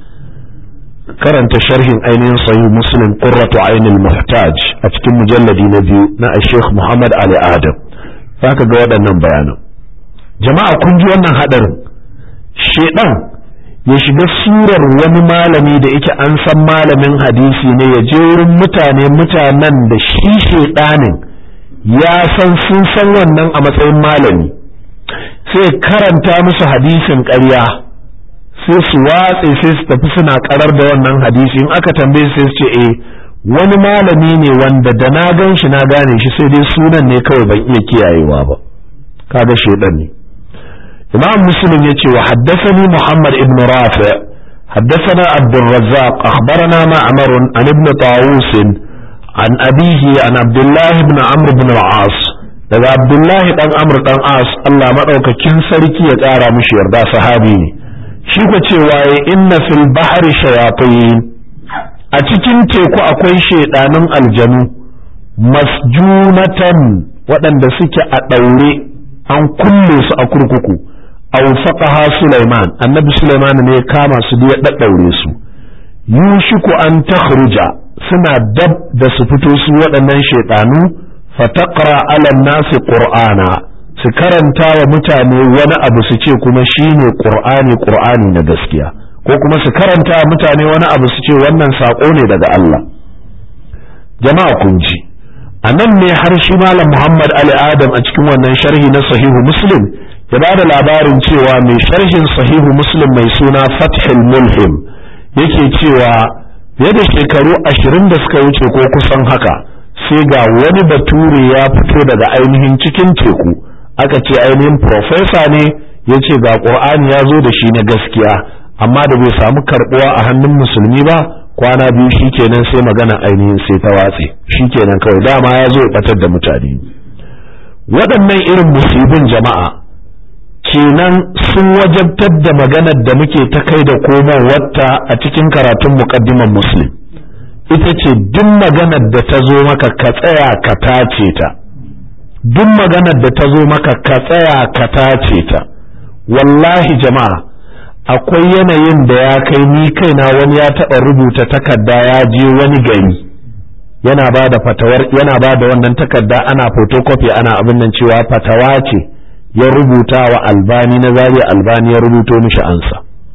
karanta sharhin ainihin sahih muslim qurratu ainil muhtaj a cikin mujalladi na biyu na sheikh muhammad ali adam zaka ga waɗannan bayanan jama'a kun ji wannan hadarin shedan ya shiga surar wani malami da yake an san malamin hadisi ne ya je wurin mutane mutanen da shi shedanin ya san sun san wannan a matsayin malami sai karanta musu hadisin ƙarya sai su watse sai su tafi suna karar da wannan hadisi in aka tambaye sai su ce eh wani malami ne wanda da na gan shi na gane shi sai dai sunan ne kawai ban iya kiyayewa ba kaga shedan ne imam muslim yace wa haddathani muhammad ibn rafi حدثنا عبد الرزاق أخبرنا معمر عن ابن طاووس عن أبيه عن عبد الله بن عمرو بن العاص daga Abdullahi dan Amr dan As Allah madaukakin sarki ya ƙara mishi yarda sahabi ne shi ko cewa ya inna fil bahri shayatin a cikin teku akwai shedanin aljanu masjunatan waɗanda suke a ɗaure an kulle su a kurkuku aw faqaha Sulaiman annabi Sulaiman ne ya kama su da ya daddaure su yushiku an takhruja suna dab da su fito su waɗannan shaidanu fataqra ala nasi qur'ana su karanta wa mutane wani abu su ce kuma shine qur'ani qur'ani na gaskiya ko kuma su karanta wa mutane wani abu su ce wannan sako ne daga Allah jama'a kun ji a nan ne har shi malam Muhammad Ali Adam a cikin wannan sharhi na sahihu Muslim ya ba da labarin cewa mai sharhin sahihu Muslim mai suna Fathul Mulhim yake cewa fiye da shekaru ashirin da suka wuce ko kusan haka sai ga wani bature ya fito daga ainihin cikin teku aka ce ainihin profesa ne ya ce ga ƙur'ani ya zo da shi na gaskiya amma da bai samu karɓuwa a hannun musulmi ba kwana biyu shikenan sai magana ainihin sai ta watse shikenan kawai dama ya zo ya batar da mutane waɗannan irin musibin jama'a kenan sun wajabtar da maganar da muke ta kai da komowarta a cikin karatun muqaddiman muslim ita ce duk maganar da ta zo maka ka tsaya ka tace ta duk maganar da ta zo maka ka tsaya ka tace ta wallahi jama'a akwai yanayin da ya kai ni kaina wani ya taɓa rubuta takarda ya je wani gari yana ba da fatawar yana ba da wannan takarda ana photocopy ana abin nan cewa fatawa ce ya rubuta wa albani na zariya albani ya rubuto mishi ansa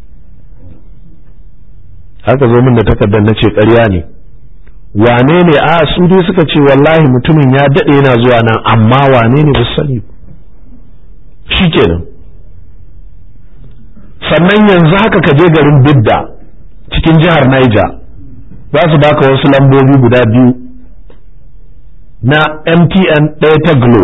haka zo min da takardar na ce ƙarya ne wane ne a su dai suka ce wallahi mutumin ya daɗe yana zuwa nan amma wane ne ba sani shi kenan sannan yanzu haka ka je garin bidda cikin jihar Niger za su baka wasu lambobi guda biyu na MTN ɗaya ta Glo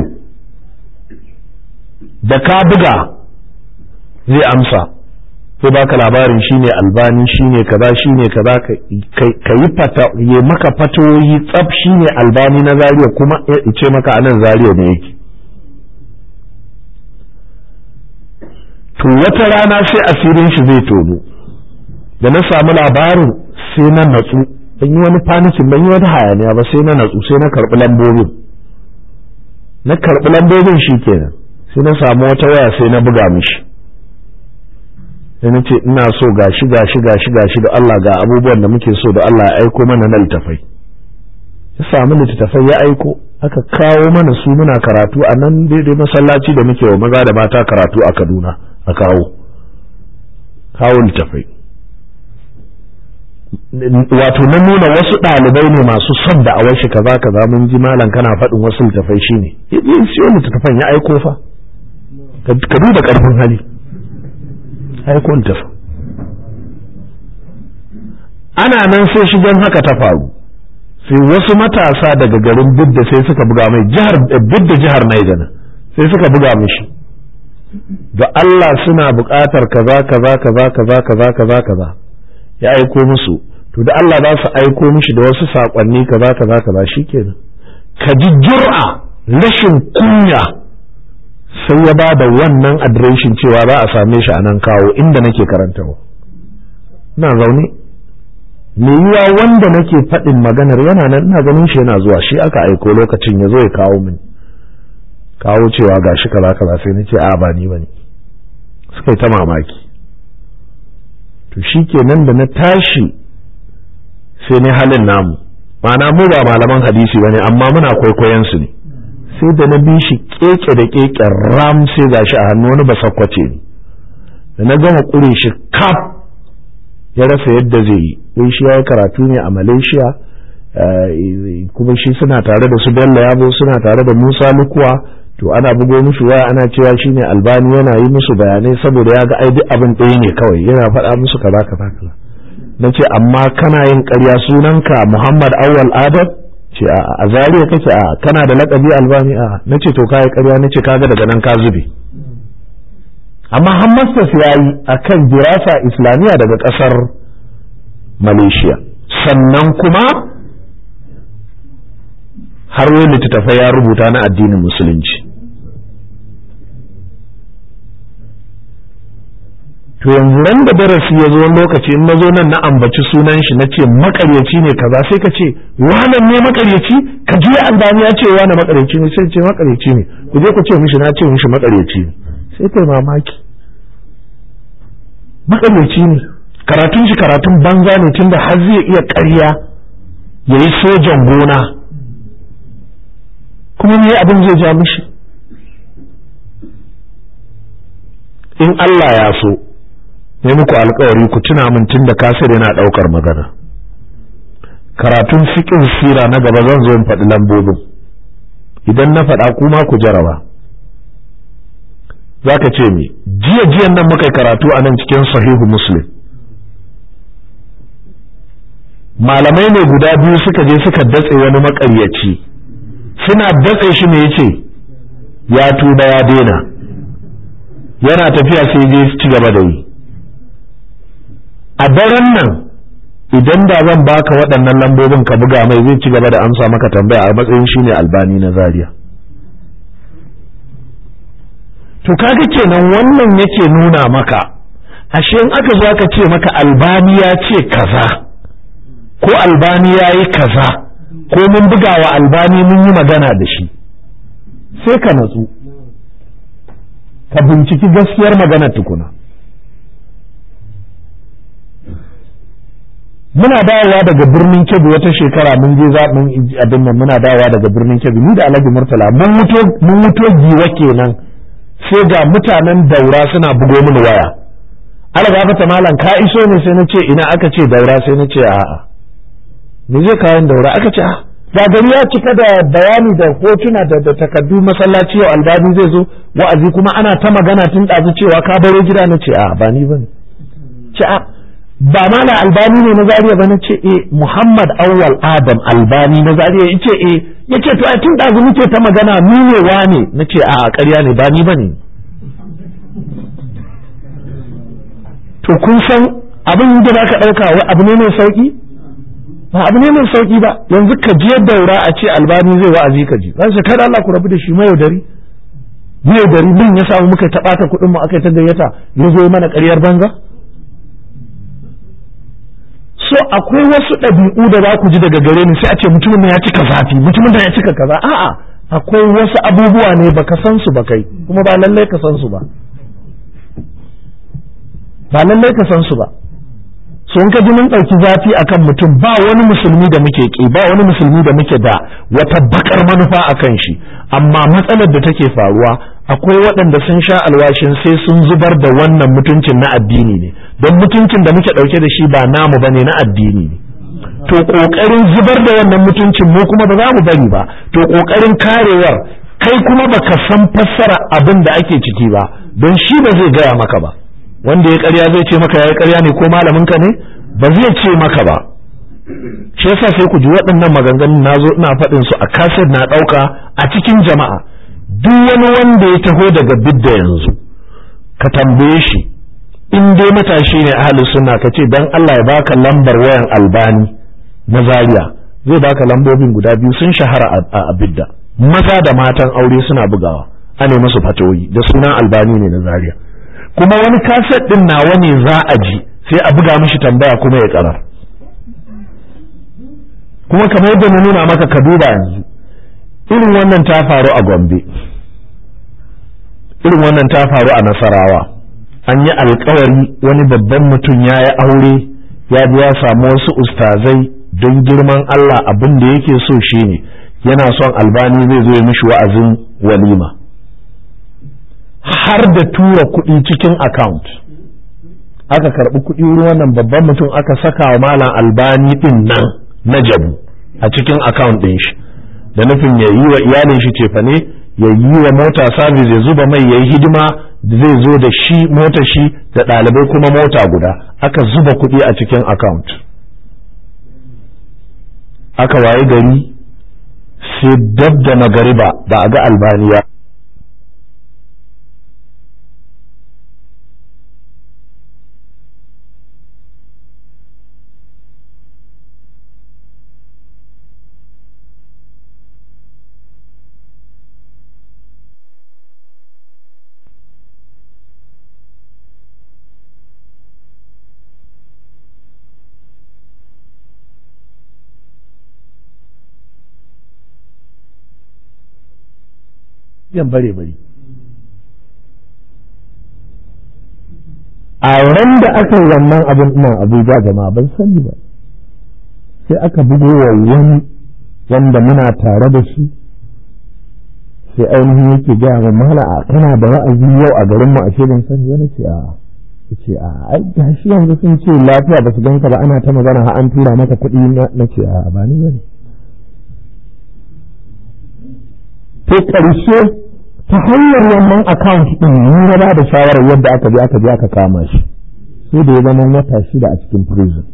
da ka buga zai amsa sai baka labarin shine albani shine kaza shine kaza ka yi fata ya maka fatoyi tsaf shine albani na zariya kuma ya ce maka anan zariya ne yake to wata rana sai asirin shi zai tono da na samu labarin sai na natsu ban yi wani fanikin ban yi wani hayaniya ba sai na natsu sai na karɓi lambobin na karɓi lambobin shi kenan sai na samu wata waya sai na buga mishi sai na ce ina so gashi gashi gashi gashi da Allah ga abubuwan da muke so da Allah ya aiko mana na littafai ya samu littattafai ya aiko aka kawo mana su muna karatu a nan daidai masallaci da muke wa maza da mata karatu a Kaduna a kawo kawo littafai wato na nuna wasu ɗalibai ne masu son da awar shi kaza kaza mun ji malam kana faɗin wasu littafai shine yin siyo littattafan ya aiko fa ka duba ƙarfin hali aiko littafin ana nan sai shigen haka ta faru sai wasu matasa daga garin bidda sai suka buga mai jihar bidda jihar Niger sai suka buga mishi da Allah suna buƙatar kaza kaza kaza kaza kaza kaza kaza ya aiko musu to da Allah za su aiko mishi da wasu saƙonni kaza kaza kaza shikenan ka ji jur'a rashin kunya sai ya ba da wannan adireshin cewa za a same shi a nan kawo inda nake karantawa ina zaune me yiwa wanda nake faɗin maganar yana nan ina ganin shi yana zuwa shi aka aiko lokacin ya zo ya kawo min kawo cewa ga shi kaza kaza sai na ce a ba ni bane suka yi ta mamaki to shi kenan da na tashi sai ne halin namu ma'ana mu ba malaman hadisi bane amma muna kwaikwayon su ne sai da na bi shi keke da keke ram sai gashi a hannu wani basakwace ne da na gama kure shi kaf ya rasa yadda zai yi wai shi ya yi karatu ne a malaysia kuma shi suna tare da su bello yabo suna tare da musa lukuwa to ana bugo musu waya ana cewa shi ne albani yana yi musu bayanai saboda ya ga ai duk abin ɗaya ne kawai yana faɗa musu kaza kaza kaza na ce amma kana yin ƙarya sunanka muhammad awwal adam ce a zariya kake a kana da laƙabi albani a na ce to kayi ƙarya na ce kaga daga nan ka zube amma hammastas ya yi a kan dirasa islamiyya daga ƙasar malaysia sannan kuma har wani littattafai ya rubuta na addinin musulunci to yanzu ran da darasi ya zo wani lokaci in na zo nan na ambaci sunan shi na ce makaryaci ne kaza sai ka ce wannan ne makaryaci ka je albani ya ce wani makaryaci ne sai ce makaryaci ne ku je ku ce mishi na ce mishi makaryaci ne sai kai mamaki makaryaci ne karatun shi karatun banza ne tunda har zai iya ƙarya ya yi sojan gona kuma me abin zai ja mishi in Allah ya so ne muku alkawari ku tuna min tun da kasir yana ɗaukar magana karatun fiƙin sira na gaba zan zo in faɗi lambobin idan na faɗa kuma ku jaraba za ka ce mi jiya jiyan nan muka karatu a nan cikin sahihu muslim malamai ne guda biyu suka je suka datse wani makaryaci suna datse shi ne yace ya tuba ya daina yana tafiya sai je ci gaba da yi a daren nan idan da zan baka waɗannan lambobin ka buga mai zai ci gaba da amsa maka tambaya a matsayin shine albani na zaria to kaga kenan wannan yake nuna maka ashe in aka zo aka ce maka albani ya ce kaza ko albani ya yi kaza ko mun buga wa albani mun yi magana da shi sai ka natsu ka binciki gaskiyar magana tukuna muna dawowa daga birnin kebbi wata shekara mun je zaɓin abin nan muna dawowa daga birnin kebbi ni da alhaji murtala mun muto giwa kenan sai ga mutanen daura suna bugo mini waya algafata malam ka iso ne sai na ce ina aka ce daura sai na ce a'a me zai kayan daura aka ce a ga gari ya cika da bayani da hotuna da da takardu masallaci yau albani zai zo wa'azi kuma ana ta magana tun ɗazu cewa ka baro gida na ce a ba ni bane ce a ba mala albani ne na zariya ba na ce eh muhammad awwal adam albani na zariya yace eh yace to ai tun ɗazu muke ta magana ni ne wane na ce a ƙarya ne ba ni bane to kun san abin da za ka ɗauka abu ne mai sauƙi ba abu ne mai sauƙi ba yanzu ka je daura a ce albani zai wa'azi ka ji za su kada Allah ku rabu da shi mayaudari zai gari nan ya samu muka taɓata kuɗin mu aka ta gayyata ya zo mana ƙaryar banza so akwai wasu ɗabi'u da za ku ji daga gare ni sai a ce mutumin ya cika zafi mutumin ya cika kaza a'a akwai wasu abubuwa ne baka san su ba kai kuma ba lallai ka san su ba ba lallai ka san su ba so in ka ji mun ɗauki zafi akan mutum ba wani musulmi da muke ƙi ba wani musulmi da muke da wata bakar manufa akan shi amma matsalar da take faruwa akwai waɗanda sun sha alwashin sai sun zubar da wannan mutuncin na addini ne don mutuncin da muke ɗauke da shi ba namu bane na addini ne to ƙoƙarin zubar da wannan mutuncin mu kuma ba za mu bari ba to ƙoƙarin karewar kai kuma baka san fassara abin da ake ciki ba don shi ba zai gaya maka ba wanda ya ƙarya zai ce maka yayi ƙarya ne ko malamin ka ne ba zai ce maka ba shi yasa sai ku ji waɗannan maganganun na zo ina faɗin su a kaset na ɗauka a cikin jama'a duk wani wanda ya taho daga bidda yanzu ka tambaye shi in dai matashi ne ahalus sunna ka ce dan Allah ya baka lambar wayan albani na zaria zai baka lambobin guda biyu sun shahara a bidda maza da matan aure suna bugawa ane musu fatoyi da sunan albani ne na zaria kuma wani kaset din nawa ne za a ji sai a buga mishi tambaya kuma ya karar kuma kamar yadda na nuna maka ka duba yanzu irin wannan ta faru a gombe irin wannan ta faru a nasarawa an yi alkawari wani babban mutum ya yi aure ya biya samu wasu ustazai don girman Allah abin da yake so shine yana son albani zai zo ya mishi wa'azin walima har da tura kuɗi cikin account aka karɓi kuɗi wurin wannan babban mutum aka saka wa malam albani ɗin nan na jabu a cikin account ɗin shi da nufin ya yi wa iyalin shi cefane ya yi wa mota service ya zuba mai ya yi hidima zai zo da shi mota shi da ɗalibai kuma mota guda aka zuba kuɗi a cikin account aka waye gari sai dab da magariba ba a ga albaniya yan bare bari a ran da aka yi wannan abin ina abuja jama'a ban sani ba sai aka bugo wa wani wanda muna tare da shi sai ainihin yake gaya wa mala a kana da wa'azi yau a garinmu a ce ban sani wani ce a ce a ai gashi yanzu sun ce lafiya ba su ganka ba ana ta magana har an tura maka kuɗi na ce a ba ni bane to ƙarshe ta hanyar wannan account ɗin mun ba da shawarar yadda aka je aka je aka kama shi sai da ya zama wata shida a cikin prison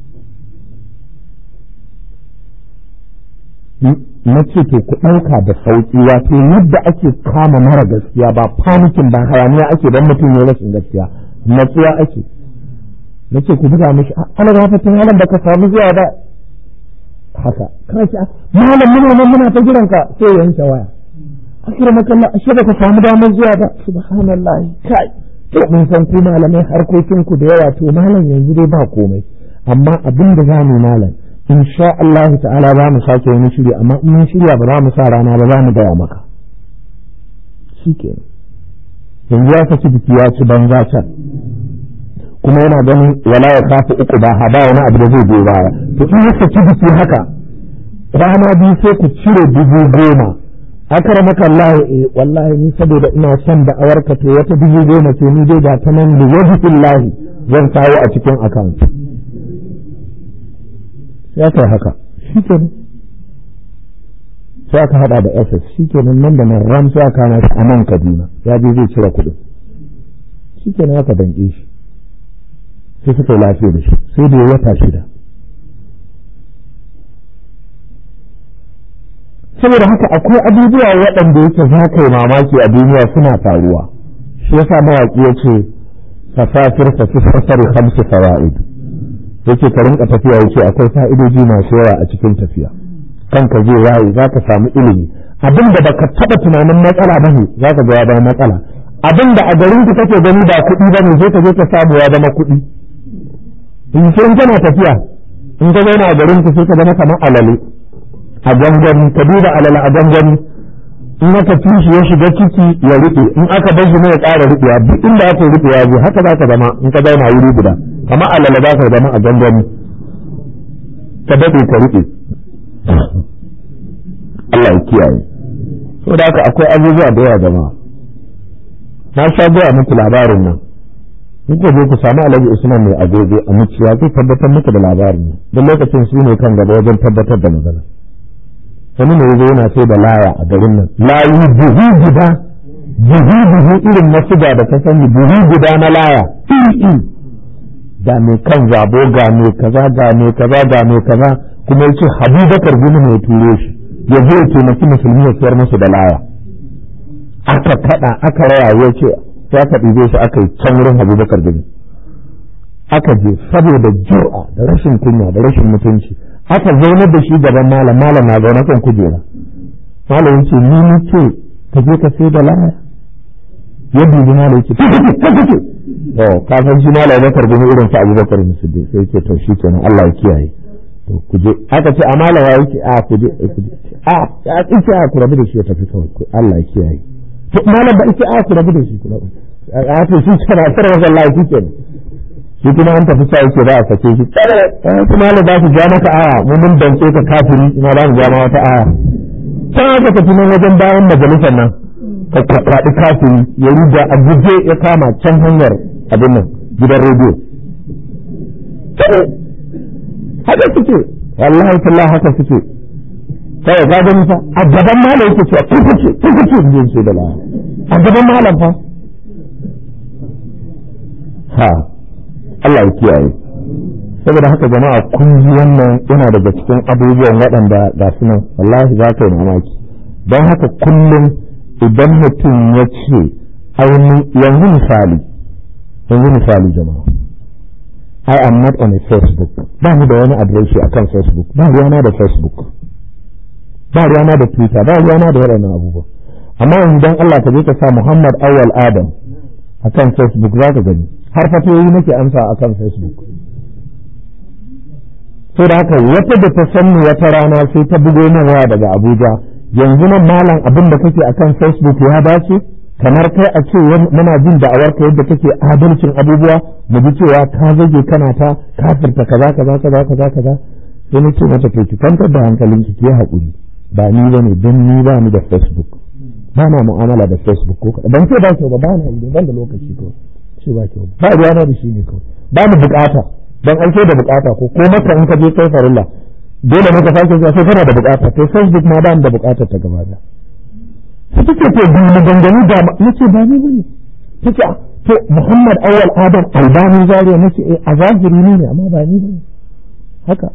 na ce to ku ɗauka da sauƙi wato yadda ake kama mara gaskiya ba panikin ba hayaniya ake don mutum ya rashin gaskiya natsuwa ake na ce ku buga mishi ana gafatin halin da ka samu zuwa ba haka kawai malam muna nan muna ta jiranka sai yanke waya akramaka Allah ashe baka samu damar zuwa ba subhanallah kai to mun san ku malamai harkokin ku da yawa to malam yanzu dai ba komai amma abin da zamu malam insha Allah ta'ala za mu sake wani shiri amma in mun shirya ba za mu sa rana ba za mu gaya maka shikenan yanzu ya saki biki ya ci banza can kuma yana ganin wala ya kafa uku ba ha ba wani abu da zai biyo baya to in ya saki biki haka rana biyu sai ku cire dubu goma akramaka Allah eh wallahi ni saboda ina son da awarka to wata dubu goma ce ni dai ga ta nan da wajhillahi zan kawo a cikin account sai aka haka shikenan sai aka hada da SS shikenan nan da nan ram sai aka hana a nan Kaduna ya je zai cire kuɗin shikenan aka danke shi sai suka yi lafiya da shi sai da ya wata shida saboda haka akwai abubuwa waɗanda yake za ka yi mamaki a duniya suna faruwa shi yasa mawaƙi ya ce fasafir fa fi fasari hamsu fawaid yake ka rinka tafiya yake akwai fa'idoji masu yawa a cikin tafiya kanka zai waye za ka samu ilimi abin da baka taɓa tunanin matsala ba ne za ka ga ya zama matsala abin da a garin ku kake gani ba kuɗi ba ne sai ka je ka samu ya zama kuɗi in sai kana tafiya in ka zauna a garin ku sai ka zama kamar alale a gangani ka duba alale a gangani in aka ci shi ya shiga ciki ya riƙe in aka bar shi ne ya ƙara riƙewa duk inda aka riƙe ya je haka za ka zama in ka zauna wuri guda kamar alale za ka zama a gangani ka daɗe ka riƙe Allah ya kiyaye so da haka akwai abubuwa da yawa jama'a na sha gaya muku labarin nan in ku je ku samu alhaji usman mai agogo a muciya zai tabbatar muku da labarin nan don lokacin su ne kan gaba wajen tabbatar da magana wani ne yazo yana sai da laya a garin nan layu buhu guda buhu buhu irin na suga da ta sani buhu guda na laya ga mai kan zabo ga mai kaza ga mai kaza ga mai kaza kuma yace Habubakar gumi mai turo shi ya zo ya taimaki musulmi ya siyar musu da laya aka kada aka raya ya ce ya ka ɗibe shi aka yi can wurin Habubakar gumi aka je saboda jura da rashin kunya da rashin mutunci aka zaunar da shi gaban malam malam na zaune kan kujera malam yace ni ni ce ka je ka sai da laya ya dubi malam yace ka kake ka kake to ka san shi malam Bakar gumi irin sa Abubakar Siddiq sai yace to shi kenan Allah ya kiyaye to ku je aka ce amala ya yake a ku je ku je a a ce a ku rabu da shi ya tafi kawai Allah ya kiyaye to malam ba ita a ku rabu da shi ku rabu a to shi kana sarwa wallahi shi kenan shi kuma an tafi sa yake za a sake shi kuma ne za su ja maka aya mu mun dance ka kafiri ina za mu ja ma wata aya can aka tafi nan wajen bayan majalisar nan ka kwaɗi kafiri ya ruga a guje ya kama can hanyar abin nan gidan rediyo haka suke wallahi tallahi haka suke kawai ka gani fa a gaban malam yake cewa ku kuce ku kuce jin su da laya a gaban malam fa ha Allah ya kiyaye saboda haka jama'a kun ji wannan yana daga cikin abubuwan waɗanda ga su nan wallahi za ka yi mamaki don haka kullum idan mutum ya ce yanzu misali yanzu misali jama'a I am not on a Facebook ba ni da wani adireshi akan Facebook ba ruwana da Facebook ba ruwana da Twitter ba ruwana da waɗannan abubuwa amma yanzu don Allah ka je ka sa Muhammad Awal Adam akan Facebook za ka gani har fatoyi nake amsa a kan facebook so da haka wata da ta sanni wata rana sai ta bugo min waya daga abuja yanzu nan malam abin da kake a kan facebook ya dace kamar kai a ce muna jin da'awar ka yadda kake adalcin abubuwa mu ji cewa ka zage kana ta kafirta kaza kaza kaza kaza kaza sai na ce mata to ki kwantar da hankalinki ki haƙuri ba ni bane don ni ba ni da facebook ba na mu'amala da facebook ko kaɗan ban ce ba kyau ba ba na yi ban da lokaci ko ce ba kyau ba ruwa na da shi ne kawai ba mu bukata dan an ce da bukata ko ko maka in ka je kai farilla dole ne ka sake zuwa sai kana da bukata to facebook ma ba mu da bukata ta gaba da sai take to bi mu gangani da nace ba ni bane take to Muhammad Awal Adam Albani Zaria nace eh a zahiri ne amma ba ni bane haka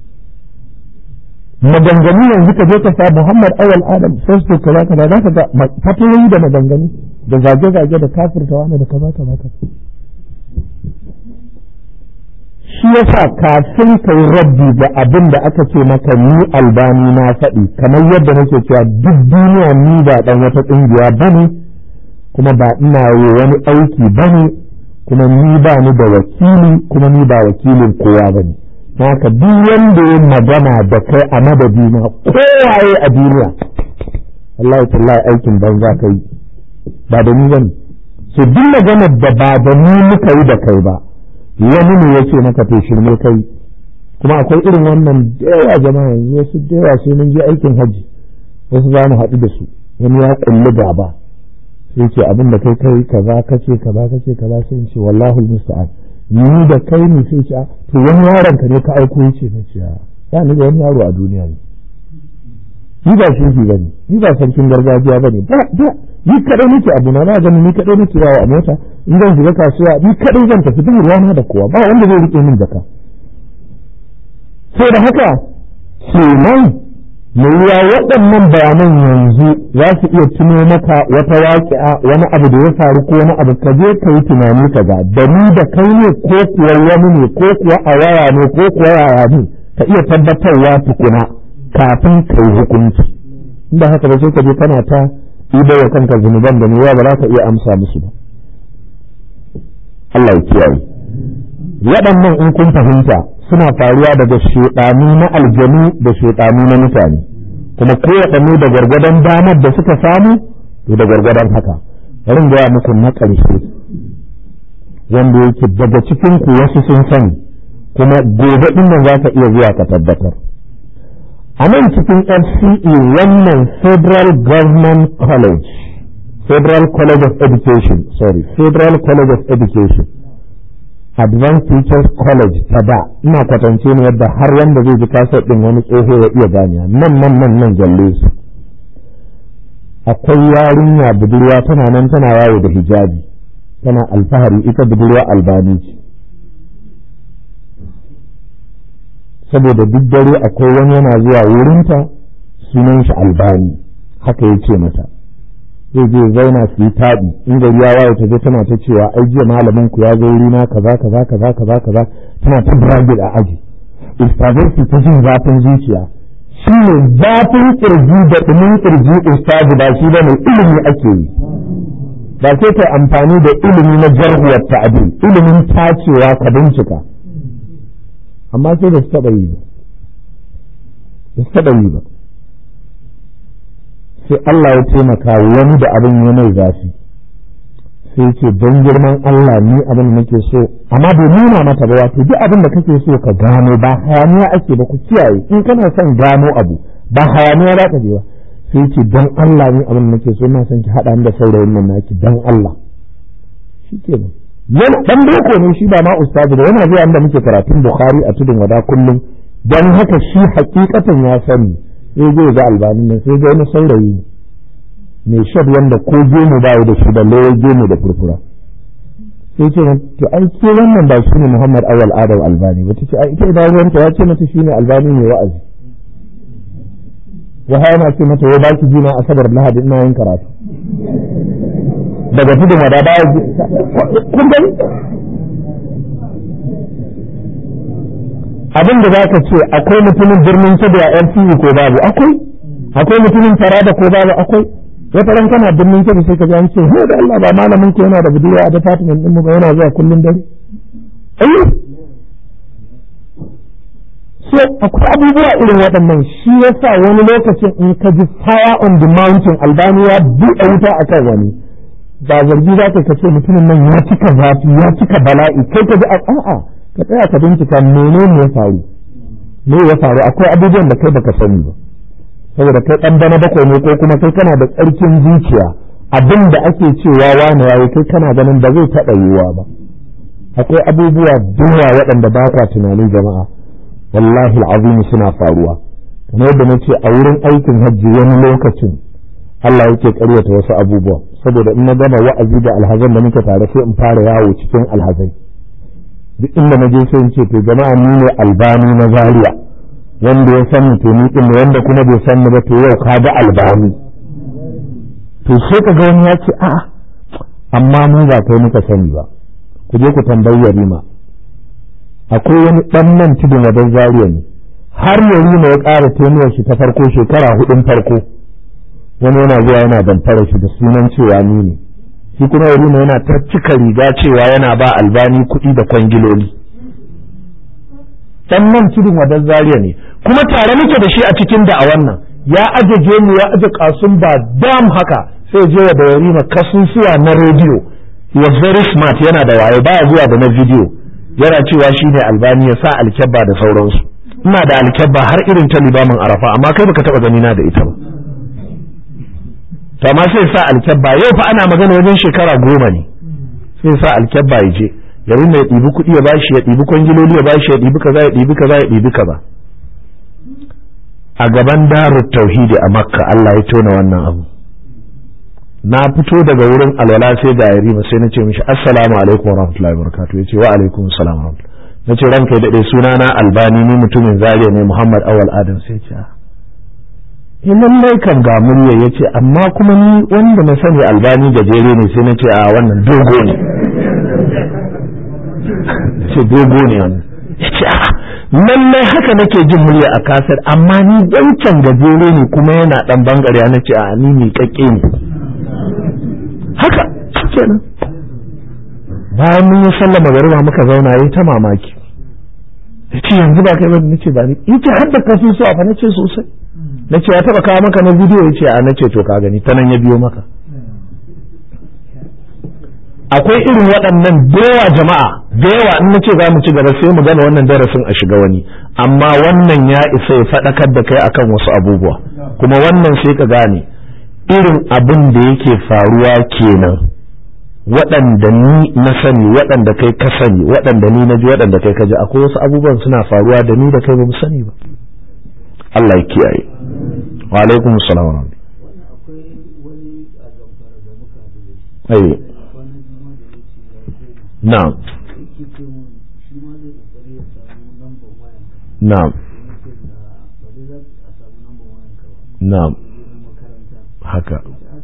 maganganu yanzu ka je ka sa Muhammad Awal Adam Facebook kaza kaza za ka ga fatoyi da maganganu da zage-zage da kafirta wani da kaza kaza kaza shi yasa kafin ka yi rabbi da abin da aka ce maka ni albani na faɗi kamar yadda nake cewa duk duniya ni ba ɗan wata ƙungiya ba ne kuma ba ina yi wani aiki ba ne kuma ni ba ni da wakili kuma ni ba wakilin kowa ba ne haka duk wanda ya magana da kai a madadina kowaye a duniya Allah tallahi aikin banza ka yi ba da ni ba ne so duk maganar da ba da ni muka yi da kai ba wani ne ya ce maka to shirme kai kuma akwai irin wannan da yawa jama'a yanzu wasu da yawa sai mun je aikin hajji wasu za mu haɗu da su wani ya kulli gaba sai ce abin da kai kai kaza kace kaza kace kaza sai in ce wallahu musta'an ni da kai ne sai ce to wani yaron ka ne ka aiko yace na ce ba ni da wani yaro a duniya ne ni ba shi ba ne ni ba sarkin gargajiya ba ne ba ni kadai nake abu na na gani ni kadai nake yawo a mota in zan shiga kasuwa ni kadai zan tafi ba ruwana da kowa ba wanda zai rike min jaka sai da haka kenan mai yiwa waɗannan bayanan yanzu za su iya tuno maka wata waƙi'a wani abu da ya faru ko wani abu ka je ka yi tunani ka ga da ni da kai ne ko kuwa wani ne ko kuwa a waya ne ko kuwa yaya ne ka iya tabbatarwa tukuna kafin ka yi hukunci inda haka ba sai ka je kana ta ido wa kanka zunuban da ne ba za ka iya amsa musu ba Allah ya kiyaye waɗannan in kun fahimta suna faruwa daga shaɗanu na aljanu da shaɗanu na mutane kuma kowaɗanne da gwargwadon damar da suka samu to da gwargwadon haka bari gaya muku na ƙarshe wanda yake daga cikin ku wasu sun sani kuma gobe ɗin nan za ka iya zuwa ka tabbatar a nan cikin FCE wannan Federal Government College Federal College of Education sorry Federal College of Education Advanced Teachers College ta da ina kwatance ne yadda har wanda zai ji kasar ɗin wani tsoho ya iya ganiya nan nan nan nan jalle su akwai yarinya budurwa tana nan tana yawo da hijabi tana alfahari ita budurwa albani ce saboda duk dare akwai wani yana zuwa wurinta sunan shi albani haka ya ce mata zai je zauna su yi taɗi in gari ya waye ta je tana ta cewa ai jiya malamin ku ya zo wurina kaza kaza kaza kaza kaza tana ta bragid a aji ustazai su ta jin zafin zuciya shi ne zafin kirji da ɗumin kirji ustazi ba shi ba ne ilimi ake yi ba sai ta amfani da ilimi na jarhuwar ta'adil ilimin tacewa ka bincika amma sai da su taɓa yi ba da su taɓa yi ba sai Allah ya taimaka wani da abin ya mai zafi sai ce don girman Allah ni abin da nake so amma bai nuna mata ba wato duk abin da kake so ka gano ba hayaniya ake ba ku kiyaye in kana son gano abu ba hayaniya za ka je ba sai ce don Allah ni abin da nake so ina son ki haɗa da saurayin nan naki don Allah shi ke nan yana dan boko ne shi ba ma ustazi da yana zuwa inda muke karatun Bukhari a tudun wada kullum dan haka shi hakikatan ya sani sai zai ga albanin nan sai ga wani saurayi mai shad wanda ko gemu ba da shi da lawar gemu da furfura sai ce to ai ke wannan ba shi ne Muhammad Awal Adam Albani ba tace ai ita idan ruwanta ya ce mata shi ne Albani mai wa'azi wa yana ce mata wai baki jina asabar lahadi ina yin karatu daga tudun wada baya kun gani abin da zaka ce akwai mutumin birnin Kebbi a LCU ko babu akwai akwai mutumin Taraba ko babu akwai wata ran kana birnin Kebbi sai ka ji an ce he da Allah ba malamin ku yana da budurwa a department din mu ba yana zuwa kullun dare eh so akwai abubuwa irin waɗannan shi yasa wani lokacin in ka ji fire on the mountain albaniya buɗe wuta akan wani ba zargi za ka ce mutumin nan ya cika zafi ya cika bala'i kai ka ji a'a ka tsaya ka bincika menene ya faru me ya faru akwai abubuwan da kai baka sani ba saboda kai dan bana bakwai ne ko kuma kai kana da tsarkin zuciya abin da ake cewa wani yayi kai kana ganin ba zai taɓa yiwuwa ba akwai abubuwa dawa waɗanda ba kwa tunanin jama'a wallahi al'azim suna faruwa kamar yadda nace a wurin aikin hajji wani lokacin Allah yake karyata wasu abubuwa saboda in na gama wa'azi da alhazan da muke tare sai in fara yawo cikin alhazai duk inda na je sai in ce to jama'a ni ne albani na zaria wanda ya san to ni din wanda kuma bai san ni ba to yau ka ga albani to sai ka ga wani ya ce a'a amma mu ba kai muka sani ba ku je ku tambayi yarima akwai wani dan nan tudun wadan zaria ne har yarima ya ƙara tenuwar shi ta farko shekara hudun farko wani yana zuwa yana damfara shi da sunan cewa ni ne shi kuma yarima yana ta cika riga cewa yana ba albani kuɗi da kwangiloli dan nan tudun wadan zaria ne kuma tare muke da shi a cikin da a wannan ya aje gemu ya aje kasun ba dam haka sai je wa da yarima kasusuwa na rediyo he was very smart yana da waye baya zuwa da na video yana cewa shi ne albani ya sa alkyabba da sauransu ina da alkyabba har irin ta libamin arafa amma kai baka taba gani na da ita ba to amma sai sa alkyabba yau fa ana magana wajen shekara goma ne sai sa alkyabba ya je ya rinda ya ɗibi kuɗi ya bashi ya ɗibi kwangiloli ya bashi ya ɗibi kaza ya ɗibi kaza ya ɗibi kaza a gaban darut tauhidi a makka Allah ya tona wannan abu na fito daga wurin alwala sai ga yarima sai na ce mishi assalamu alaikum warahmatullahi wabarakatuh yace wa alaikum assalam warahmatullahi nace ranka ya dade suna na albani ni mutumin zariya ne muhammad awal adam sai ce in lallai kan ga murya yace amma kuma ni wanda na sani albani gajere ne sai na ce a wannan dogo ne ce dogo ne wannan yace a lallai haka nake jin murya a kasar amma ni wancan gajere ne kuma yana dan bangare na ce a ni mai kakke ne haka kenan bayan mun yi sallah magariba muka zauna yayi ta mamaki yace yanzu ba kai ba nace ba ni yace har da kasu so a fa nace sosai nace ya taba kawo maka na bidiyo yace a nace to ka gani ta nan ya biyo maka akwai irin waɗannan yawa jama'a da yawa in nace za mu ci gaba sai mu gana wannan darasin a shiga wani amma wannan ya isa ya faɗakar da kai akan wasu abubuwa kuma wannan sai ka gane irin abin da yake faruwa kenan waɗanda ni na sani waɗanda kai ka sani waɗanda ni na ji waɗanda kai ka ji akwai wasu abubuwan suna faruwa da ni da kai ba mu sani ba Allah ya kiyaye wa alaikum salam wa rahmatullahi na'am na'am na'am haka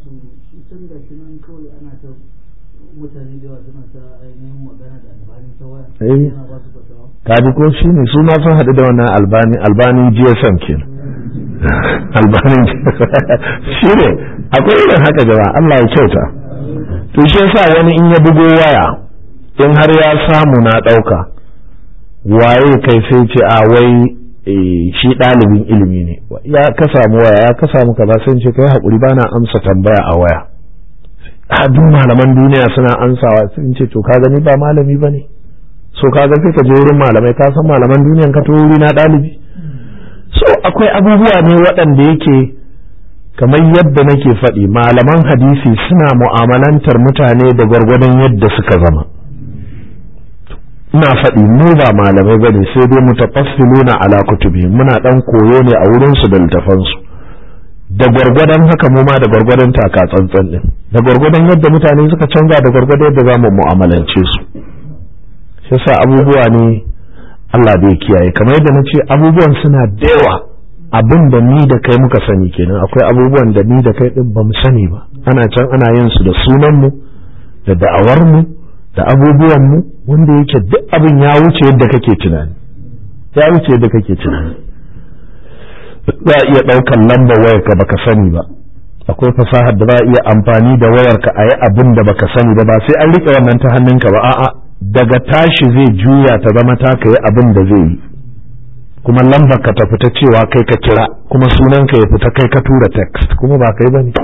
mutane da yawa suna ta ainihin magana da albani ta waya Eh. yana ba su fatawa kaji ko shi ne su ma sun haɗu da wannan albani albanin gsm kenan albanin shi ne akwai irin haka jama'a Allah ya kyauta to shi yasa wani in ya bugo waya in har ya samu na ɗauka waye kai sai ce a wai eh, shi ɗalibin ilimi ne ya ka samu waya ya ka samu kaza sai in ce kai haƙuri bana amsa tambaya a waya a duk malaman duniya suna ansawa sun ce to ka gani ba malami ba ne so ka ga sai ka je wurin malamai ka san malaman duniyan ka to wuri na ɗalibi so akwai abubuwa ne waɗanda yake kamar yadda nake faɗi malaman hadisi suna mu'amalantar mutane da gwargwadon yadda suka zama ina faɗi mu ba malamai bane sai dai mutafassiluna ala kutubi muna ɗan koyo ne a wurinsu da littafansu da gwargwadon haka mu ma da gwargwadon taka tsantsan din da gwargwadon yadda mutane suka canza da gwargwadon yadda za mu mu'amalance su shi yasa abubuwa ne Allah bai kiyaye kamar yadda na ce abubuwan suna da yawa abin da ni da kai muka sani kenan akwai abubuwan da ni da kai din ba mu sani ba ana can ana yin su da sunan mu da da'awar mu da abubuwan mu wanda yake duk abin ya wuce yadda kake tunani ya wuce yadda kake tunani za a iya ɗaukan lambar wayarka baka sani ba akwai fasahar da za a iya amfani da wayarka a yi abin da baka sani ba ba sai an riƙe wannan ta hannunka ba a'a daga tashi zai juya ta zama ta ka yi abin da zai yi kuma lambar ka ta fita cewa kai ka kira kuma sunanka ya fita kai ka tura text kuma ba kai bane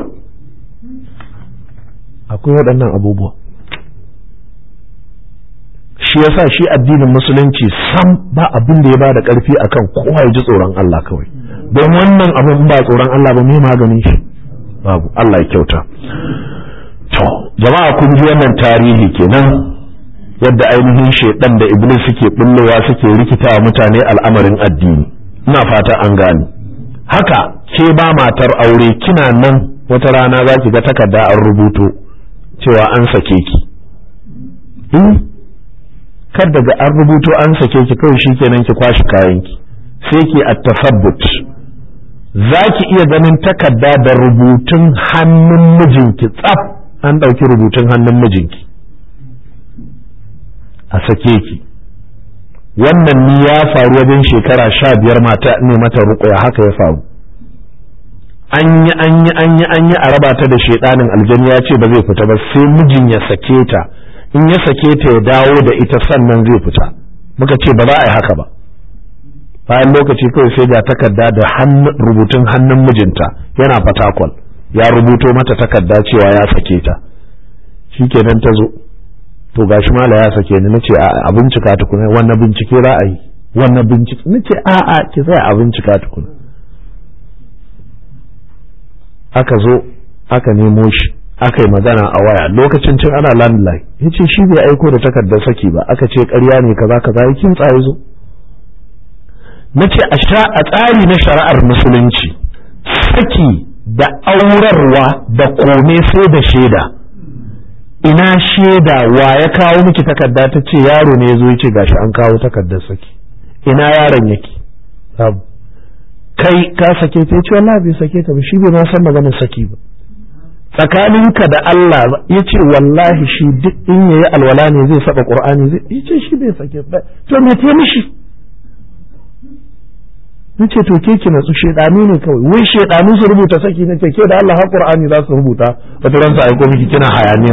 akwai waɗannan abubuwa shi yasa shi addinin musulunci sam ba abin da ya ba da ƙarfi akan kowa ya ji tsoron Allah kawai don wannan abin ba tsoron Allah ba mai maganin shi babu Allah ya kyauta to jama'a kun ji wannan tarihi kenan yadda ainihin shaidan da iblis suke bullowa suke rikita mutane al'amarin addini ina fata an gane haka ke ba matar aure kina nan wata rana za ki ga takarda an rubuto cewa an sake ki kar daga an rubuto an sake ki kawai shikenan ki kwashi kayanki sai ki at-tasabbut za ki iya ganin takarda da rubutun hannun mijinki tsaf an ɗauki rubutun hannun mijinki a sake ki wannan ni ya faru wajen shekara sha biyar mata ne mata ruƙuya haka ya faru an yi an yi an yi an yi a raba ta da shaidanin aljani ya ce ba zai fita ba sai mijin ya sake ta in ya sake ta ya dawo da ita sannan zai fita muka ce ba za a yi haka ba bayan lokaci kawai sai ga takarda da rubutun hannun mijinta yana fatakwal ya rubuto mata takarda cewa ya sake ta shikenan ta zo to gashi mala ya sake ni nace a bincika tukuna wannan bincike za a yi wannan bincike nace a a ki tsaya a bincika tukuna aka zo aka nemo shi aka yi magana a waya lokacin cin ana landline ya ce shi bai aiko da takardar saki ba aka ce ƙarya ne kaza kaza ya kin tsaye zo na ce a tsari na shari'ar musulunci saki da aurarwa da kome sai da shaida ina shaida wa ya kawo miki takarda ta ce yaro ne ya zo ya ce gashi an kawo takardar saki ina yaron yake kai ka sake ta ce wallahi bai sake ta ba shi bai ma san maganar saki ba tsakaninka da Allah ya ce wallahi shi duk in yayi alwala ne zai saba qur'ani zai ya ce shi bai sake ba to me te mishi nace to ke ki natsu shedanu ne kawai wai shedanu su rubuta saki nace ke da Allah har Qur'ani za su rubuta wata ran sa aiko miki kina hayaniya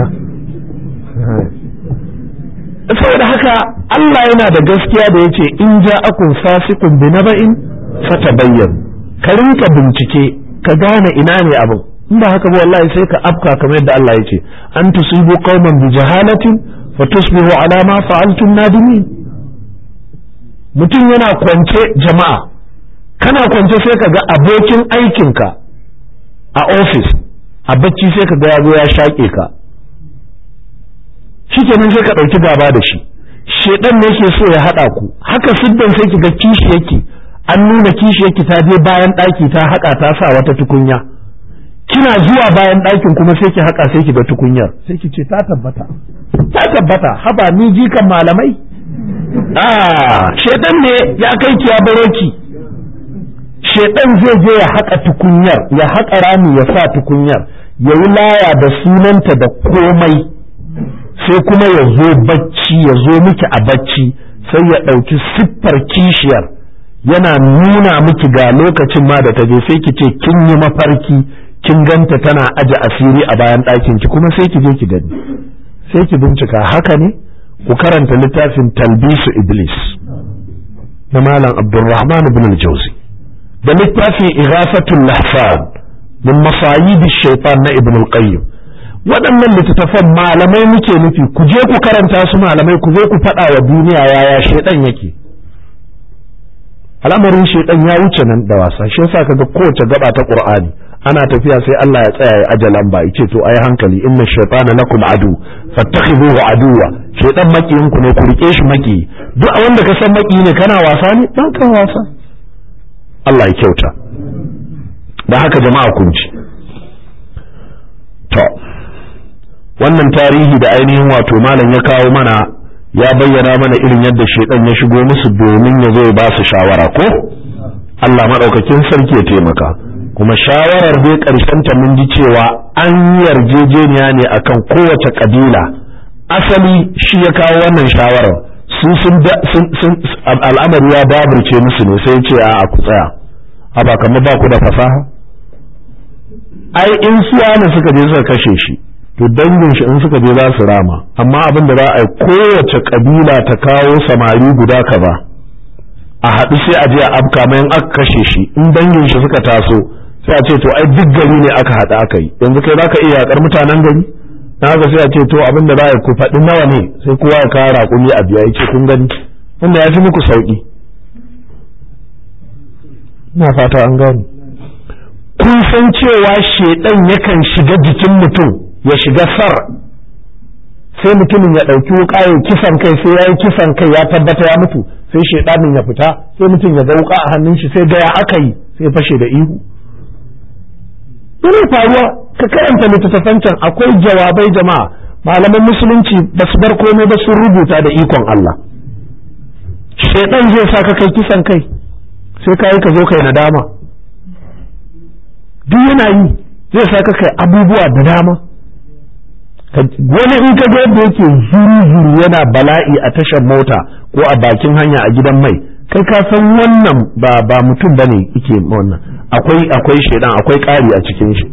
saboda haka Allah yana da gaskiya da yace in ja'akum fasiqun bi naba'in fatabayyan ka rinka bincike ka gane ina ne abin in ba haka ba wallahi sai ka afka kamar yadda Allah yace an tusibu qauman bi jahalatin fatusbihu ala ma fa'altum nadimin mutum yana kwance jama'a kana kwance sai ka ga abokin aikinka a ofis a bacci sai ka ga ya zo ya shaƙe ka shikenan sai ka ɗauki gaba da shi shedan ne yake so ya haɗa ku haka siddan sai ki ga kishi yake an nuna kishi yake ta je bayan ɗaki ta haƙa ta sa wata tukunya kina zuwa bayan ɗakin kuma sai ki haƙa sai ki ga tukunyar sai ki ce ta tabbata ta tabbata haba ni jikan malamai ah shedan ne ya kai ki ya baro ki shedan zai je ya haƙa tukunyar ya haƙa rami ya sa tukunyar ya yi laya da sunanta da komai sai kuma ya zo bacci ya zo miki a bacci sai ya ɗauki siffar kishiyar yana nuna miki ga lokacin ma da ta je sai ki ce kin yi mafarki kin ganta tana aje asiri a bayan ɗakin ki kuma sai ki je ki gani sai ki bincika haka ne ku karanta littafin talbisu iblis na malam abdulrahman ibn al-jawzi da littafin ighafatul lahfan min masayid shaitan na ibn al-qayyim waɗannan littattafan malamai muke nufi ku je ku karanta su malamai ku zo ku faɗa wa duniya yaya shaitan yake al'amarin shaitan ya wuce nan da wasa shi yasa kaga kowace gaba ta qur'ani ana tafiya sai Allah ya tsaya ya aje lamba yace to ai hankali inna shaytana lakum adu fattakhiduhu aduwa shaitan makiyin ku ne ku rike shi maki duk wanda ka san maki ne kana wasa ne dan kan wasa Allah ya kyauta da haka jama'a kun ji to wannan tarihi da ainihin wato malam ya kawo mana ya bayyana mana irin yadda shaidan ya shigo musu domin ya zo ya ba su shawara ko Allah maɗaukakin sarki ya taimaka kuma shawarar dai ƙarshen ta mun ji cewa an yarjejeniya ne akan kowace ƙabila asali shi ya kawo wannan shawarar su sun al'amari ya daburce musu ne sai ce a ku tsaya a ba kamar ba ku da fasaha ai in suwa ne suka je suka kashe shi to dangin shi in suka je za su rama amma abin da za a yi kowace kabila ta kawo samari guda kaza a haɗu sai a je a afka mai aka kashe shi in dangin shi suka taso sai a ce to ai duk gari ne aka haɗu aka yi yanzu kai zaka iya yakar mutanen gari na haka sai a ce to abin da za a yi ku faɗi nawa ne sai kowa ya kawo raƙumi a biya ya ce kun gani wanda ya fi muku sauƙi ina fata an gani kun san cewa shedan yakan shiga jikin mutum ya shiga sar sai mutumin ya ɗauki wuƙa ya kisan kai sai ya yi kisan kai ya tabbata ya mutu sai shedanin ya fita sai mutum ya ga wuƙa a hannun shi sai ga ya aka yi sai fashe da ihu yana faruwa ka karanta littattafan can akwai jawabai jama'a malaman musulunci ba su bar komai ba sun rubuta da ikon Allah shedan zai sa ka kai kisan kai sai ka yi ka zo kai nadama duk yana yi zai sa ka kai abubuwa da dama wani in ka ga yadda yake zuru-zuru yana bala'i a tashar mota ko a bakin hanya a gidan mai kai ka san wannan ba ba mutum bane yake wannan akwai akwai shedan akwai ƙari a cikin shi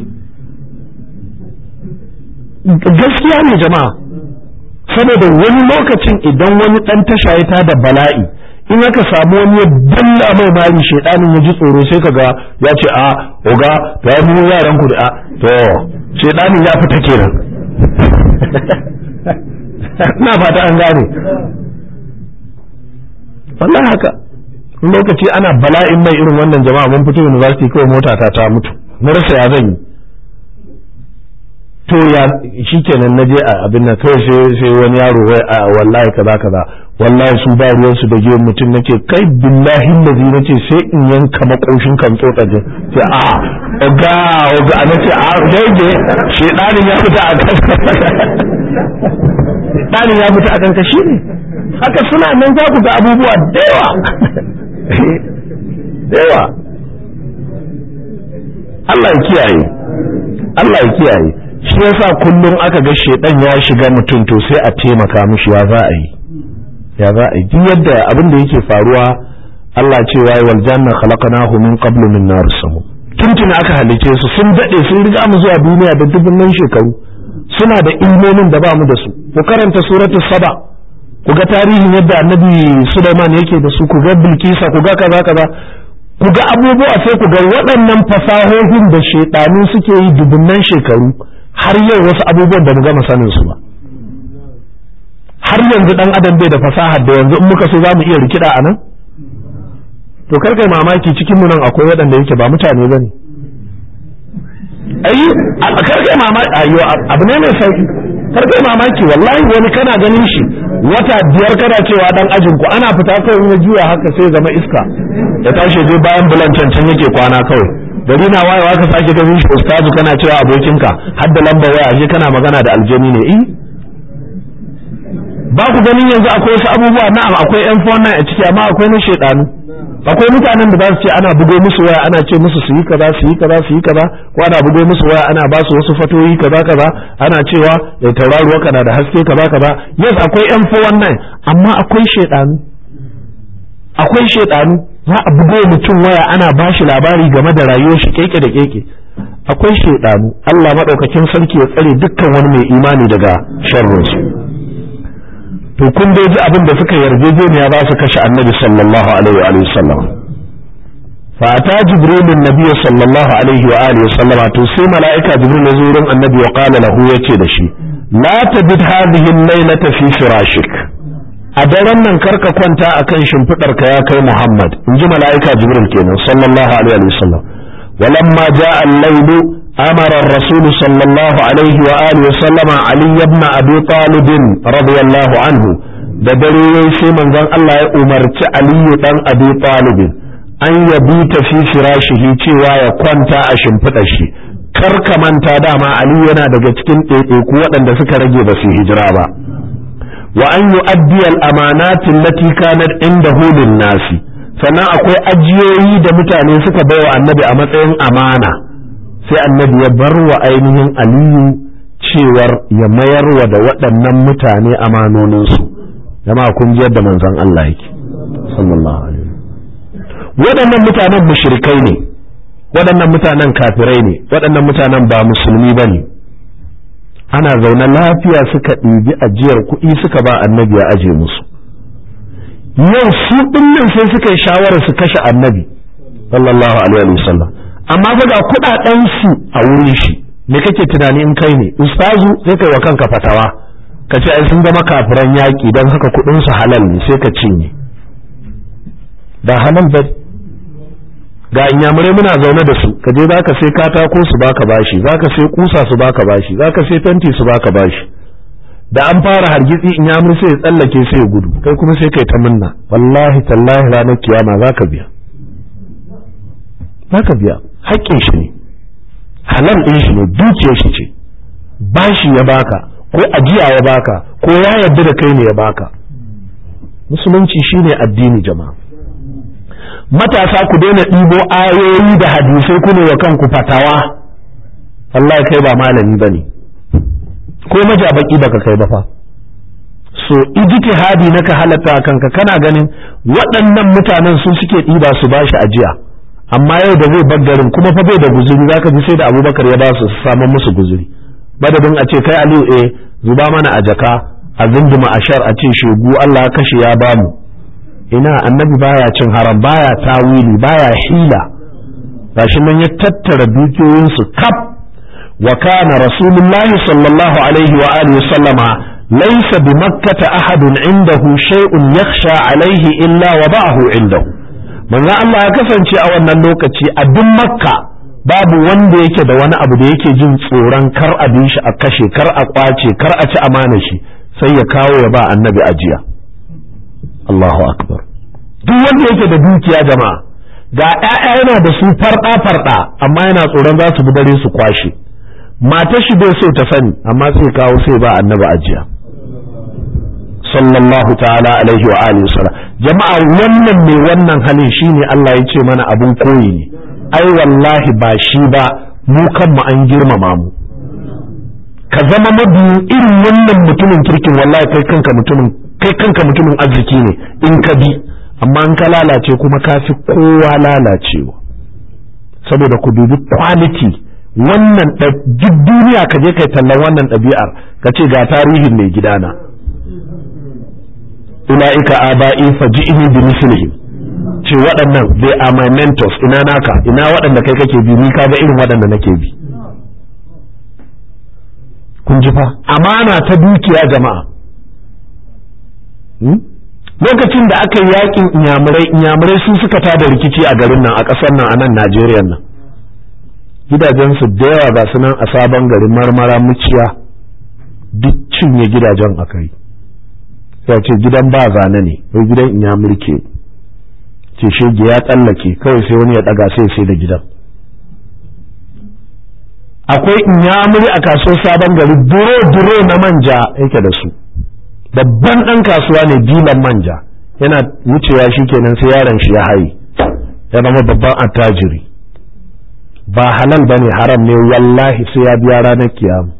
gaskiya ne jama'a saboda wani lokacin idan wani dan tasha ya da bala'i in aka samu wani ya dalla mai mari shedanin ya ji tsoro sai kaga ya ce a oga to ya mu yaran ku da a to shedanin ya fita kenan na fata an gane wallahi haka lokaci ana bala'in mai irin wannan jama'a mun fito university kawai mota ta ta mutu na rasa ya zan yi to ya shikenan na je a abin nan kawai sai sai wani yaro wai a wallahi kaza kaza wallahi su ba ruwan su da giyan mutum nake kai billahi lazi nace sai in yanka makoshin kan tsotsa je sai a oga oga nace a dage shedanin ya fita a kan shedanin ya fita a kan ka shine haka suna nan za ku ga abubuwa da yawa da yawa Allah ya kiyaye Allah ya kiyaye shi yasa kullum aka ga shedan ya shiga mutum to sai a taimaka mishi ya za a yi ya za a yi duk yadda abin da yake faruwa Allah ce wai wal janna khalaqnahu min qablu min nar samum tuntuna aka halice su sun dade sun riga mu zuwa duniya da dubunnan shekaru suna da ilmomin da ba mu da su ku karanta suratul saba ku ga tarihin yadda annabi Sulaiman yake da su ku ga Bilkisa ku ga kaza kaza ku ga abubuwa sai ku ga waɗannan fasahohin da shaidanu suke yi dubunnan shekaru har yau wasu abubuwan da mu gama sanin su ba har yanzu dan adam bai da fasahar da yanzu in muka so za mu iya rikida a nan to kar kai mamaki cikin mu nan akwai waɗanda yake ba mutane ba ne ayi kar kai mamaki ayo abu ne mai sauki kar kai mamaki wallahi wani kana ganin shi wata biyar kana cewa dan ajin ku ana fita kawai ya juya haka sai zama iska ya tashi je bayan bulan can yake kwana kawai gari na wayewa ka sake ganin shi ustazu kana cewa abokinka har da lambar waya ashe kana magana da aljani ne eh ba ku ganin yanzu akwai wasu abubuwa na'am akwai yan fona a ciki amma akwai na shedanu akwai mutanen da za su ce ana bugo musu waya ana ce musu su yi kaza su yi kaza su yi kaza ko ana bugo musu waya ana ba su wasu fatoyi kaza kaza ana cewa da tauraruwa kana da haske kaza kaza yes akwai yan wannan amma akwai shedanu akwai shedanu za a bugo mutum waya ana ba shi labari game da rayuwar shi keke da keke akwai shedanu Allah madaukakin sarki ya tsare dukkan wani mai imani daga sharrinsu to kun dai ji abin da suka yarjejeniya za su kashe annabi sallallahu alaihi wa sallam fa ata jibril annabi sallallahu alaihi wa alihi wa sallama to sai mala'ika jibril ya zo wurin annabi wa qala lahu yace da shi la tabid hadhihi al-laylata fi firashik a daren nan karka kwanta akan shimfidar ka ya kai muhammad in ji mala'ika jibril kenan sallallahu alaihi wa sallam walamma jaa al-laylu أمر الرسول صلى الله عليه وآله وسلم علي بن أبي طالب رضي الله عنه da dare yayi sai manzon Allah ya umarci Aliyu dan Abi Talib an yabi ta fi firashihi cewa ya kwanta a shimfiɗa shi kar ka manta dama Aliyu yana daga cikin ɗaiɗaiku waɗanda suka rage ba su hijira ba wa an yu'addi al-amanati allati kanat indahu lin-nasi sannan akwai ajiyoyi da mutane suka baiwa annabi a matsayin amana sai annabi ya bar wa ainihin aliyu cewar ya mayar wa da waɗannan mutane amanoninsu jama kun ji yadda manzon Allah yake sallallahu alaihi waɗannan mutanen mushrikai ne waɗannan mutanen kafirai ne waɗannan mutanen ba musulmi ba ne ana zaune lafiya suka ɗibi ajiyar kuɗi suka ba annabi ya aje musu yau su ɗin sai suka yi shawarar su kashe annabi sallallahu alaihi wasallam amma fa ga kudaden su a wurin shi me kake tunani in kai ne ustazu sai kai wa kanka fatawa ka ce ai sun zama kafiran yaki don haka kudin su halal ne sai ka cinye ba halal ba ga inyamurai muna zaune da su ka je zaka sai katako su baka bashi zaka sai kusa su baka bashi zaka sai fenti su baka bashi da an fara hargitsi inyamur sai ya tsallake sai ya gudu kai kuma sai kai ta minna wallahi tallahi ranar kiyama zaka biya zaka biya haƙƙin shi ne halal ɗin shi ne dukiyar shi ce bashi ya baka ko ajiya ya baka ko ya yarda da kai ne ya baka musulunci shine addini jama'a matasa ku daina ɗibo ayoyi da hadisai ku ne wa kanku fatawa Allah kai ba malami ba ne ko majabaki baka kai ba fa so ijtihadi naka halatta kanka kana ganin waɗannan mutanen su suke ɗiba su bashi ajiya amma yau da zai garin kuma fa bai da guzuri zaka ji sai da abubakar ya ba su samun musu guzuri madadin a ce kai aliyu eh zuba mana a jaka a zinduma a shar a ce shegu Allah ya kashe ya bamu ina annabi baya cin haram baya tawili baya hila gashi nan ya tattara dukiyoyinsu kaf wa kana rasulullahi sallallahu alaihi wa alihi sallama laysa bi makkata ahadun indahu shay'un yakhsha alaihi illa wada'ahu indahu manzo Allah ya kasance a wannan lokaci a duk makka babu wanda yake da wani abu da yake jin tsoron kar a bi shi a kashe kar a kwace kar a ci amana shi sai ya kawo ya ba annabi ajiya Allahu akbar duk wanda yake da dukiya jama'a ga ƴaƴa yana da su farɗa farɗa amma yana tsoron za su bi dare su kwashe matar shi bai so ta sani amma sai kawo sai ba annabi ajiya sallallahu ta'ala alaihi wa alihi wasallam jama'a wannan mai wannan halin shine Allah ya ce mana abun koyi ne ai wallahi ba shi ba mu kanmu an girmama mu ka zama mabiyin irin wannan mutumin kirkin wallahi kai kanka mutumin kai kanka mutumin arziki ne in ka bi amma in ka lalace kuma ka fi kowa lalacewa saboda ku dubi quality wannan duk duniya ka je kai tallan wannan ɗabi'ar ka ce ga tarihin mai gidana ula'ika aba'i faji'ini bi mislihim ce waɗannan they are my mentors ina naka ina waɗanda kai kake bi ni kaga irin waɗanda nake bi kun ji fa amana ta dukiya jama'a lokacin da aka yi yakin inyamurai inyamurai sun suka tada rikici a garin nan a ƙasar nan a nan Najeriya nan gidajensu da yawa ba su nan a sabon garin marmara muciya duk cinye gidajen aka yi sai ce gidan ba zane ne ko gidan inyamurke ce shege ya tsallake kawai sai wani ya ɗaga sai sai da gidan akwai inyamuri a kasuwar sabon gari duro duro na manja yake da su babban ɗan kasuwa ne dilan manja yana wucewa shi kenan sai yaron shi ya haye ya zama babban attajiri ba halal ba ne haram ne wallahi sai ya biya ranar kiyama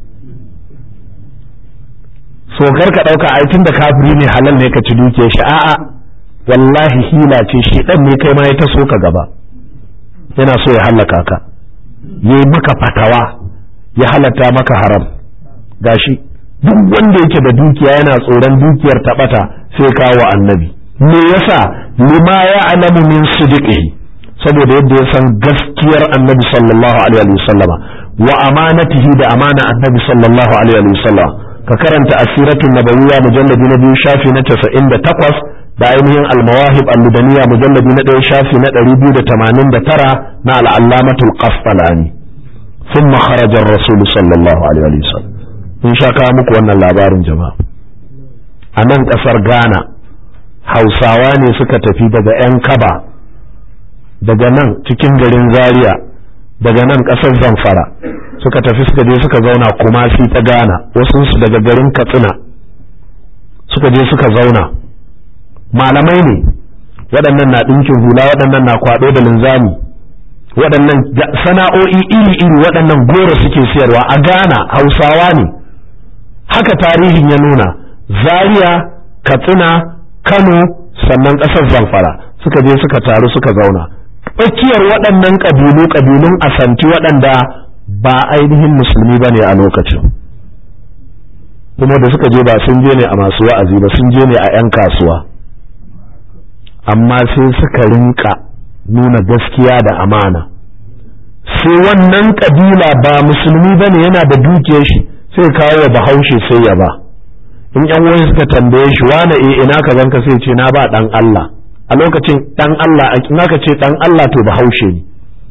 so kar ka ɗauka aikin da kafiri ne halal ne ka ci duke shi a'a wallahi hila ce shi ɗan ne kai ma ya taso ka gaba yana so ya hallaka ka yi maka fatawa ya halatta maka haram gashi duk wanda yake da dukiya yana tsoron dukiyar taɓata sai kawo annabi me yasa lima ya alamu min sidiqihi saboda yadda ya san gaskiyar annabi sallallahu alaihi wa sallama wa amanatihi da amana annabi sallallahu alaihi wa sallama ka karanta asiratun nabawiyya mujalladi na biyu shafi na 98 da ainihin almawahib al-ludaniya mujalladi na ɗaya shafi na 289 na al-allamatul qasqalani ثم خرج الرسول صلى الله عليه وسلم in sha kawo muku wannan labarin jama'a a nan ƙasar ghana hausawa ne suka tafi daga 'yan kaba daga nan cikin garin zaria daga nan ƙasar zamfara suka tafi suka je suka zauna kumasi ta ghana wasu daga garin katsina suka je suka zauna malamai ne waɗannan na ɗinkin hula waɗannan na kwaɗo da linzami waɗannan sana'o'i iri-iri waɗannan goro suke siyarwa a ghana hausawa ne haka tarihin ya nuna zaria katsina kano sannan ƙasar zamfara suka je suka taru suka zauna tsakiyar waɗannan ƙabilu ƙabilun asanti waɗanda ba ainihin musulmi ba ne a lokacin kuma da suka je ba sun je ne a masu wa'azi ba sun je ne a 'yan kasuwa amma sai suka rinka nuna gaskiya da amana sai wannan ƙabila ba musulmi ba ne yana da dukiyar shi sai kawo wa bahaushe sai ya ba in yan wani suka tambaye shi wane e ina ka zanka sai ce na ba dan Allah a lokacin dan Allah in aka ce dan Allah to bahaushe ne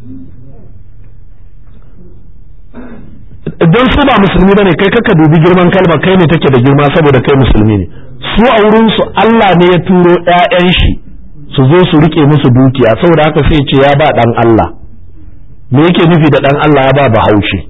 don su ba musulmi bane kai kaka dubi girman kalma kai ne take da girma saboda kai musulmi ne su a wurin su Allah ne ya turo ƴaƴan shi su zo su rike musu dukiya saboda haka sai ce ya ba dan Allah me yake nufi da dan Allah ya ba bahaushe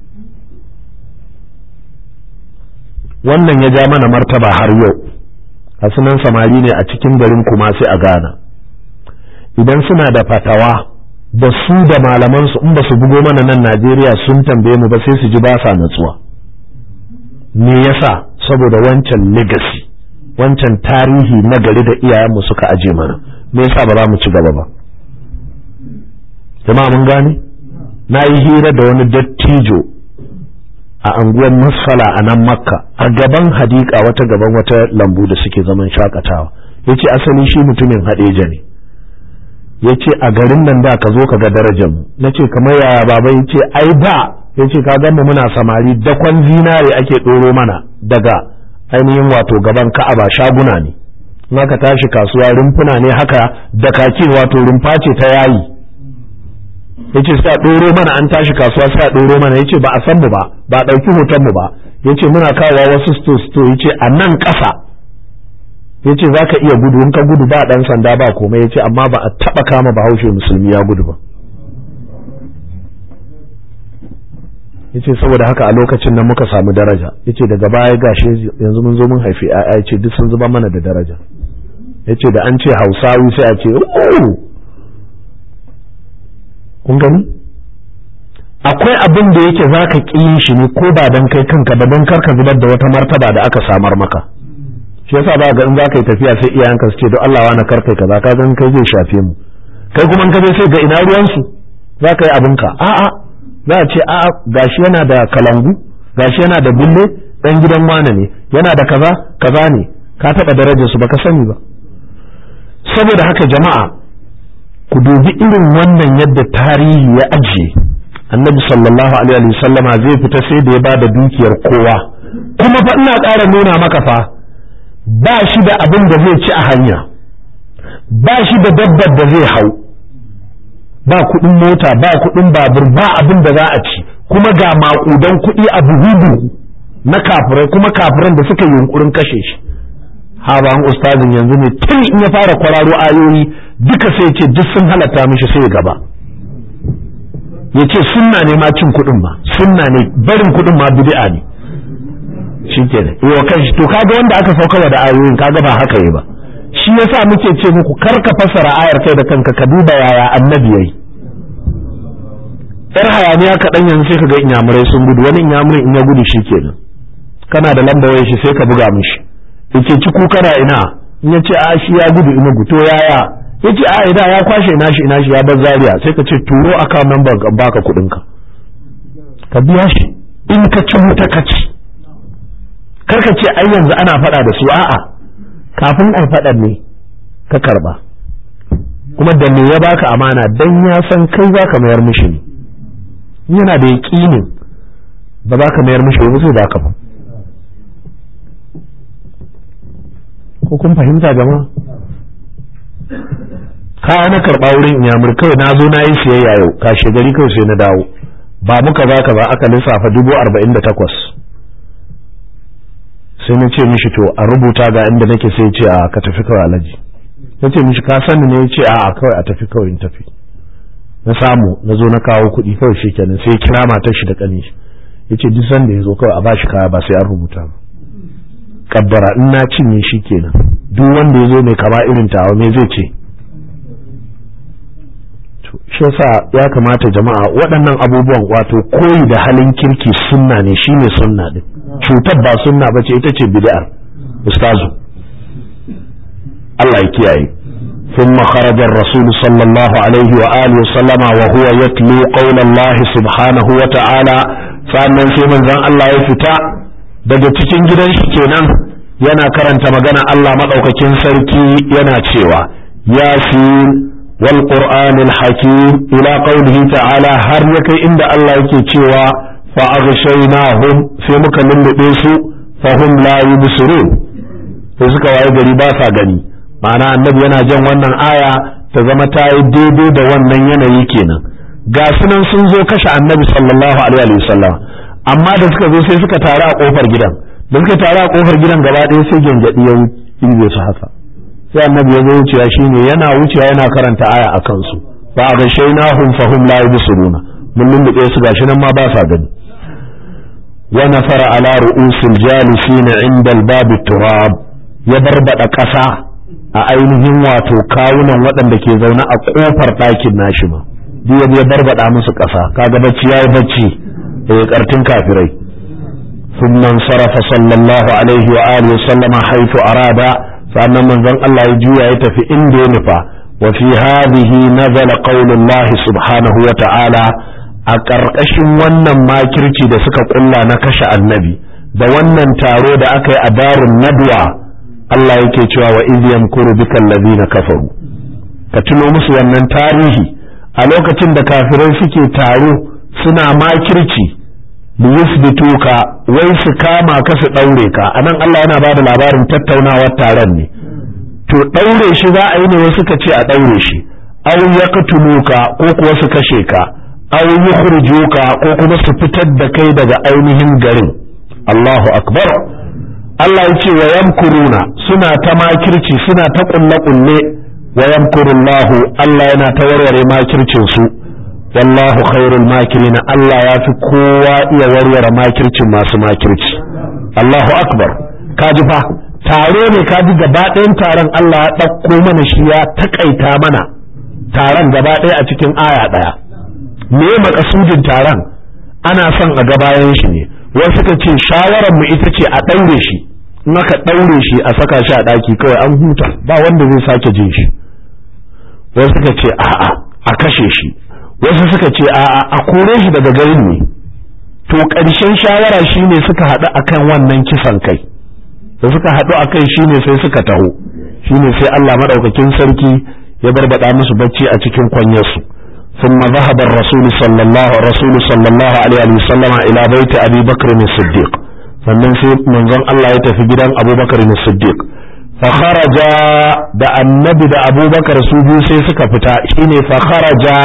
wannan ya ja mana martaba har yau a sunan samari ne a cikin garin kuma sai a gana idan suna da fatawa da su da malamansu in ba su bugo mana nan Najeriya sun tambaye mu ba sai su ji ba sa natsuwa me yasa saboda wancan legacy wancan tarihi na gari da iyayenmu suka aje mana me yasa ba za mu ci gaba ba jama'a mun gane na yi hira da wani dattijo a anguwar masfala a nan makka a gaban hadika wata gaban wata lambu da suke zaman shakatawa ya ce asali shi mutumin haɗeja ne ya ce a garin nan da ka zo ka ga darajar mu na ce kamar yaya baba ya ce ai da ya ce ka mu muna samari dakon zinare ake ɗoro mana daga ainihin wato gaban ka'aba shaguna ne in aka tashi kasuwa rumfuna ne haka da kakin wato rumfa ce ta yayi yace sai a ɗoro mana an tashi kasuwa sai a ɗoro mana yace ba a san mu ba ba a ɗauki hoton mu ba yace muna kawo wasu sto sto yace a nan ƙasa yace za ka iya gudu in ka gudu ba ɗan sanda ba komai yace amma ba a taɓa kama bahaushe musulmi ya gudu ba yace saboda haka a lokacin nan muka samu daraja yace daga baya gashi yanzu mun zo mun haifi ƴaƴa yace duk sun zuba mana da daraja yace da an ce hausawi sai a ce oh kun gani akwai abin da yake za ka ƙi shi ne ko ba don kai kanka ba don karka zubar da wata martaba da aka samar maka shi yasa ba ga in za ka yi tafiya sai iyayenka su ce don Allah wani karkai kaza ka gan kai zai shafe mu kai kuma in ka je sai ga ina ruwansu za ka yi abinka a'a za a ce a'a gashi yana da kalangu gashi yana da bulle dan gidan wane ne yana da kaza kaza ne ka taɓa darajar su baka sani ba saboda haka jama'a ku dubi irin wannan yadda tarihi ya ajiye annabi sallallahu alaihi wa sallama zai fita sai da ya ba da dukiyar kowa kuma fa ina ƙara nuna maka fa ba shi da abin da zai ci a hanya ba shi da dabbar da zai hau ba kuɗin mota ba kuɗin babur ba abin da za a ci kuma ga maƙudan kuɗi a buhu na kafirai kuma kafiran da suka yunkurin kashe shi haban ustazin yanzu ne tun in ya fara kwararo ayoyi duka sai ce duk sun halatta mishi sai gaba ya ce sunna ne ma cin kuɗin ma sunna ne barin kuɗin ma bid'a ne shi ke da yau kan shi to kaga wanda aka sauka da ayoyin kaga ba haka yi ba shi yasa muke ce muku kar ka fassara ayar kai da kanka ka duba yaya annabi yayi yar hayaniya kaɗan yanzu sai ka ga inyamurai sun gudu wani inyamurai in ya gudu shi kenan kana da lamba wayar shi sai ka buga mishi yace ci ku kana ina in ya ce a shi ya gudu ina guto yaya yace a ina ya kwashe ina shi ina shi ya bar zaria sai ka ce turo account number ka baka kuɗin ka ka biya shi in ka ci wuta ka ci kar ka ce ai yanzu ana faɗa da su a'a kafin ai faɗan ne ka karba kuma da me ya baka amana dan ya san kai zaka mayar mishi ne yana da yaƙinin ba za ka mayar mishi ba sai baka ba ko kun fahimta jama'a kaya na karɓa wurin inyamur kawai na zo na yi siyayya yau kashe gari kawai sai na dawo ba muka za ka ba aka lissafa dubu arba'in da takwas sai na ce mishi to a rubuta ga inda nake sai ce a ka tafi kawai alaji na ce mishi ka sani ne ya ce a kawai a tafi kawai in tafi na samu na zo na kawo kuɗi kawai shi kenan sai kira matar shi da ƙani ya ce duk sanda ya zo kawai a bashi kaya ba sai an rubuta ba kaddara in na cinye shi kenan duk wanda ya zo mai kama irin tawa me zai ce shi yasa ya kamata jama'a waɗannan abubuwan wato koyi da halin kirki sunna ne shine sunna din cutar ba sunna bace ita ce bid'ar ustazu Allah ya kiyaye ثم خرج الرسول صلى الله عليه وآله وسلم وهو يتلو قول الله سبحانه وتعالى فأمن في من ذن الله يفتح daga cikin gidan shi kenan yana karanta magana Allah maɗaukakin sarki yana cewa yasin wal qur'anil hakim ila qawlihi ta'ala har ya kai inda Allah yake cewa fa aghshaynahum sai muka lullube su fa hum la yubsirun sai suka waye gari ba sa gani ma'ana annabi yana jan wannan aya ta zama ta yi daidai da wannan yanayi kenan ga sunan sun zo kashe annabi sallallahu alaihi wasallam amma da suka zo sai suka taru a kofar gidan da suka taru a kofar gidan gaba ɗaya sai gyangyaɗi ya wuce su haka sai annabi ya zo wucewa shine yana wucewa yana karanta aya a kansu ba ga shainahum fahum la yubsiruna mun lullube su gashi nan ma ba sa gani wa nafara ala ru'usil jalisin inda al-bab turab ya barbada ƙasa a ainihin wato kawunan waɗanda ke zaune a kofar ɗakin nashi ma duk ya barbada musu ƙasa kaga bacci yayi bacci ƙartin kafirai ثم انصرف صلى الله عليه وآله وسلم حيث أراد فأن من ذن الله يجوى يتفي إن دينفا وفي هذه نزل قول الله سبحانه وتعالى أكرقش ونن ما كرتي da suka kulla na kashe annabi da wannan taro da aka yi a darin nadwa Allah yake cewa wa idh yamkuru bika allazina kafaru ka tuno musu wannan tarihi a lokacin da kafirai suke taro suna makirci liyusbituka wai su kama ka su daure ka anan Allah yana bada labarin tattaunawar taron ne to daure shi za a yi ne wasu ka ce a daure shi aw yaqtuluka ko kuwa su kashe ka aw yukhrijuka ko kuma su fitar da kai daga ainihin garin Allahu akbar Allah yace wa yamkuruna suna ta makirci suna ta kulle kulle wa yamkurullahu Allah yana ta warware makircin su wallahu khairul makirina Allah ya fi kowa iya warware makircin masu makirci Allahu akbar kaji fa taro ne kaji gaba ɗayan taron Allah ya ɗauko mana shi ya takaita mana taron gaba ɗaya a cikin aya ɗaya me makasudin taron ana son a gabayan shi ne wasu suka ce shawarar mu ita ce a ɗaure shi in aka ɗaure shi a saka shi a ɗaki kawai an huta ba wanda zai sake jin shi wasu suka ce a'a a kashe shi wasu suka ce a'a a kore shi daga garin ne to ƙarshen shawara shine suka haɗu akan wannan kisan kai da suka haɗu a kai shine sai suka taho shine sai Allah madaukakin sarki ya barbada musu bacci a cikin kwanyarsu ثم ذهب الرسول صلى الله رسول صلى الله عليه وسلم إلى بيت أبي بكر الصديق sannan sai manzon Allah ya tafi gidan Abubakar Siddiq fa kharaja da annabi da Abubakar su biyu sai suka fita shine fa kharaja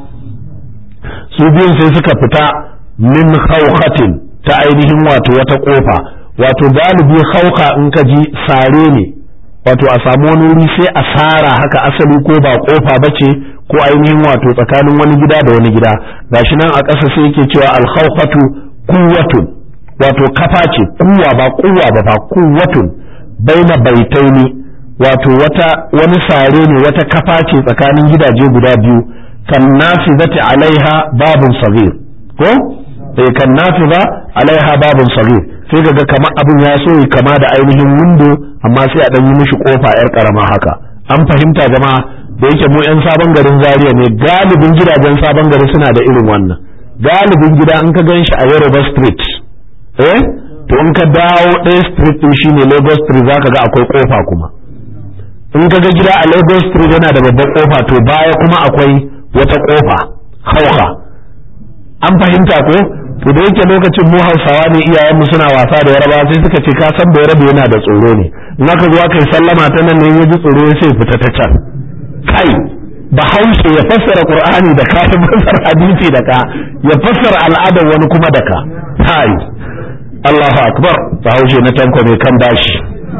su biyun sai suka fita min khawkhatin ta ainihin wato wata kofa wato galibi khawka in ka ji sare ne wato a samu wani wuri sai a sara haka asali ko ba kofa bace ko ainihin wato tsakanin wani gida da wani gida gashi nan a ƙasa sai yake cewa al-khawqatu quwwatun wato kafa ce kuwa ba kuwa ba ba kuwatun baina baitaini wato wata wani sare ne wata kafa ce tsakanin gidaje guda biyu kan nafizati alaiha babun sagir ko eh kan nafiza alaiha babun sagir sai kaga kamar abin ya so kama da ainihin windo amma sai a dan yi mishi kofa yar karama haka an fahimta jama'a da yake mu yan sabon garin Zaria ne galibin gidajen sabon gari suna da irin wannan galibin gida in ka gan shi a Yoruba Street eh to in ka dawo ɗaya street din shine Lagos Street zaka ga akwai kofa kuma in ka ga gida a Lagos Street yana da babban kofa to baya kuma akwai wata kofa hauka an fahimta ko to da yake lokacin mu Hausawa ne iyayenmu suna wasa da Yaraba sai suka ce ka san da Yaraba yana da tsoro ne in aka zo kai sallama ta nan ne ya ji tsoro sai fita ta can kai bahaushe ya fassara Qur'ani da ka ya fassara hadisi da ka ya fassara al'adar wani kuma da ka kai Allahu akbar bahaushe na tanko mai kan bashi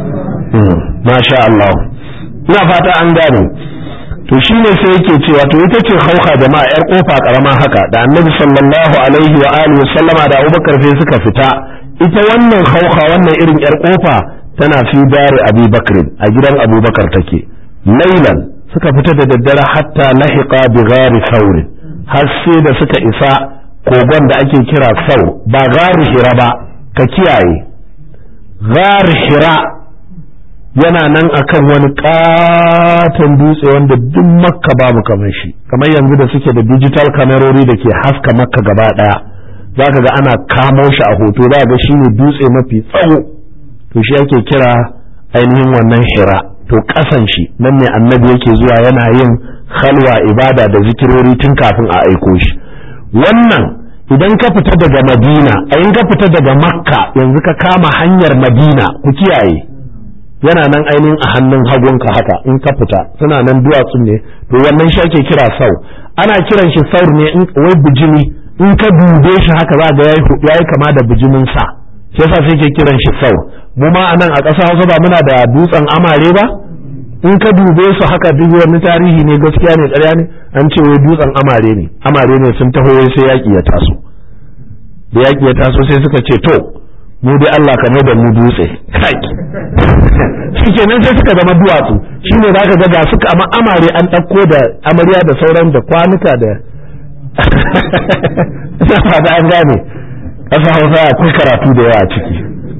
masha Allah ina fata an gane to shine sai yake cewa to ita ce hauka jama'a yar kofa karama haka da annabi sallallahu alaihi wa alihi sallama da Abubakar sai suka fita ita wannan hauka wannan irin yar kofa tana fi dari Abi Bakr a gidan Abubakar take lailan suka fita da daddare hatta lahiqa bi ghari saurin har sai da suka isa kogon da ake kira sau ba gari hira ba ka kiyaye gari hira yana nan akan wani katon dutse wanda duk makka babu kamar shi kamar yanzu da suke da digital kamerori da ke haska makka gaba daya za ka ga ana kamo shi a hoto za ga shi ne dutse mafi tsawo to shi ake kira ainihin wannan hira to kasan shi nan ne annabi yake zuwa yana yin halwa ibada da zikirori tun kafin a aiko shi wannan idan ka fita daga madina a in ka fita daga makka yanzu ka kama hanyar madina ku kiyaye yana nan ainihin a hannun hagunka haka in ka fita suna nan duwatsu ne to wannan shi ake kira sau ana kiran shi saur ne in wai bijimi in ka dube shi haka za ga yayi kama da bijimin sa shi yasa sai ke kiran shi sau mu ma anan a ƙasa Hausa ba muna da dutsen amare ba in ka dube su haka duk wani tarihi ne gaskiya ne ƙarya ne an ce wai dutsen amare ne amare ne sun taho wai sai yaƙi ya taso da yaƙi ya taso sai suka ce to mu dai Allah ka mai da mu dutse kai shike nan sai suka zama duwatsu shine zaka ga ga suka amma amare an ɗauko da amarya da sauran da kwanuka da ina da an gane ƙasa Hausa akwai karatu da yawa a ciki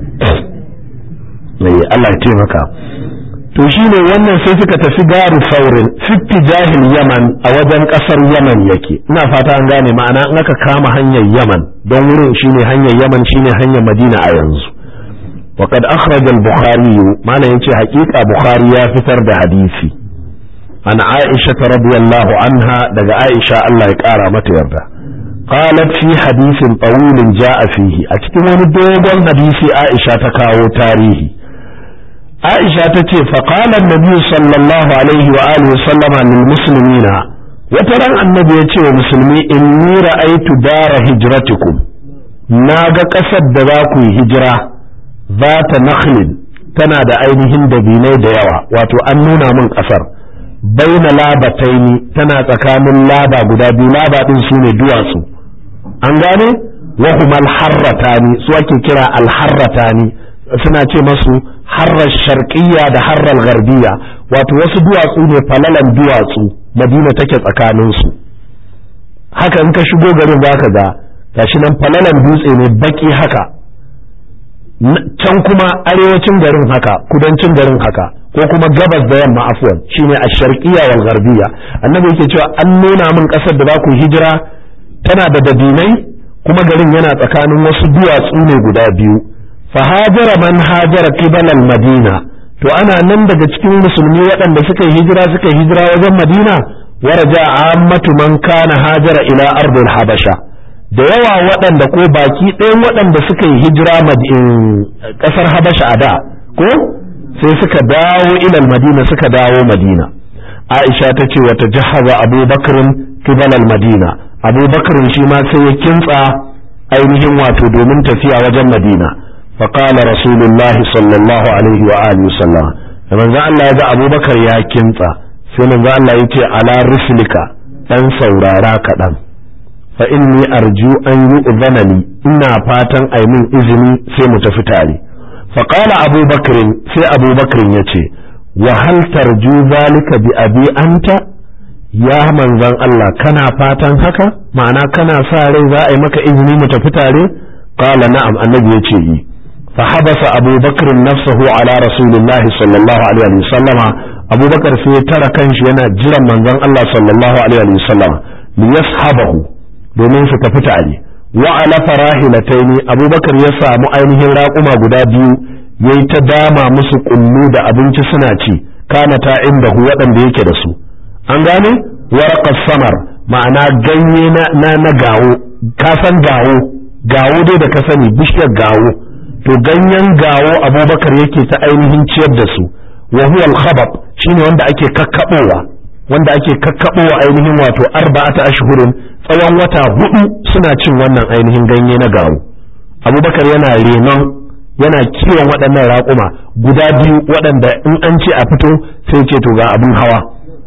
Allah ya taimaka to shine wannan sai suka tafi garu saurin fitti jahil yaman a wajen kasar yaman yake ina fata an gane ma'ana in aka kama hanyar yaman don wurin shine hanyar yaman shine hanyar madina a yanzu وقد أخرج البخاري ما ينشي حقيقة بخاري يا فتر ده حديثي عن عائشة رضي الله عنها دقى عائشة الله يكارى متى قالت في حديث طويل جاء فيه أتكلم دوغل حديث عائشة تكاو تاريخي عائشة تتي فقال النبي صلى الله عليه وآله وسلم للمسلمين وترى النبي يتي ومسلمي إني رأيت دار هجرتكم ناغا قصد دواكو هجرة ذات نخل tana da ainihin dabinai da yawa wato an nuna min ƙasar baina labataini tana tsakanin laba guda biyu laba ɗin su ne duwatsu an gane wahuma alharratani su ake kira alharratani suna ce masu harrar sharqiyya da harrar garbiya wato wasu duwatsu ne falalan duwatsu madina take tsakanin su haka in ka shigo garin zaka ga gashi nan falalan dutse ne baki haka can kuma arewacin garin haka kudancin garin haka ko kuma gabas da yamma afwan shine ash-sharqiyya wal gharbiyya annabi yake cewa an nuna min kasar da za ku hijira tana da dabinai kuma garin yana tsakanin wasu duwatsu ne guda biyu fa hajara man hajara qibala al-madina to ana nan daga cikin musulmi waɗanda suka yi hijira suka yi hijira wajen madina waraja ammatu man kana hajara ila ardil habasha da yawa waɗanda ko baki ɗayan waɗanda suka yi hijira ƙasar habasha a da ko sai suka dawo ilal madina suka dawo madina aisha ta ce wata jahaza abubakarin kibalal madina abubakarin shi ma sai ya kintsa ainihin wato domin tafiya wajen madina faƙala rasulullahi sallallahu alaihi wa alihi sallam da manzo Allah ya ga abubakar ya kintsa sai manzo Allah ya ce ala rislika dan saurara kaɗan fa inni arju an yu'zana li ina fatan ai min izini sai mu tafi tare fa qala Abu Bakr sai Abu Bakr yace wa hal tarju zalika bi abi anta ya manzon Allah kana fatan haka ma'ana kana sa rai za a yi maka izini mu tafi tare qala na'am annabi yace yi fa habasa Abu Bakr nafsahu ala rasulillah sallallahu alaihi wasallama Abu Bakar sai ya tara kanshi yana jiran manzon Allah sallallahu alaihi wasallama liyashabahu domin su tafi tare wa ala farahilataini abubakar ya samu ainihin raƙuma guda biyu yayi ta dama musu kullu da abinci suna ci kana ta inda hu waɗanda yake da su an gane warqas samar ma'ana ganye na na, na gawo ka san gawo gawo dai da ka sani bishiyar gawo to ganyen gawo abubakar yake ta ainihin ciyar da su wa huwa al-khabab shine wanda ake kakkabowa wanda ake kakkabowa ainihin wato arba'ata ashhurin tsawon wata hudu suna cin wannan ainihin ganye na gawo abubakar yana renon yana kiwon waɗannan raƙuma guda biyu waɗanda in an ce a fito sai ce to ga abin hawa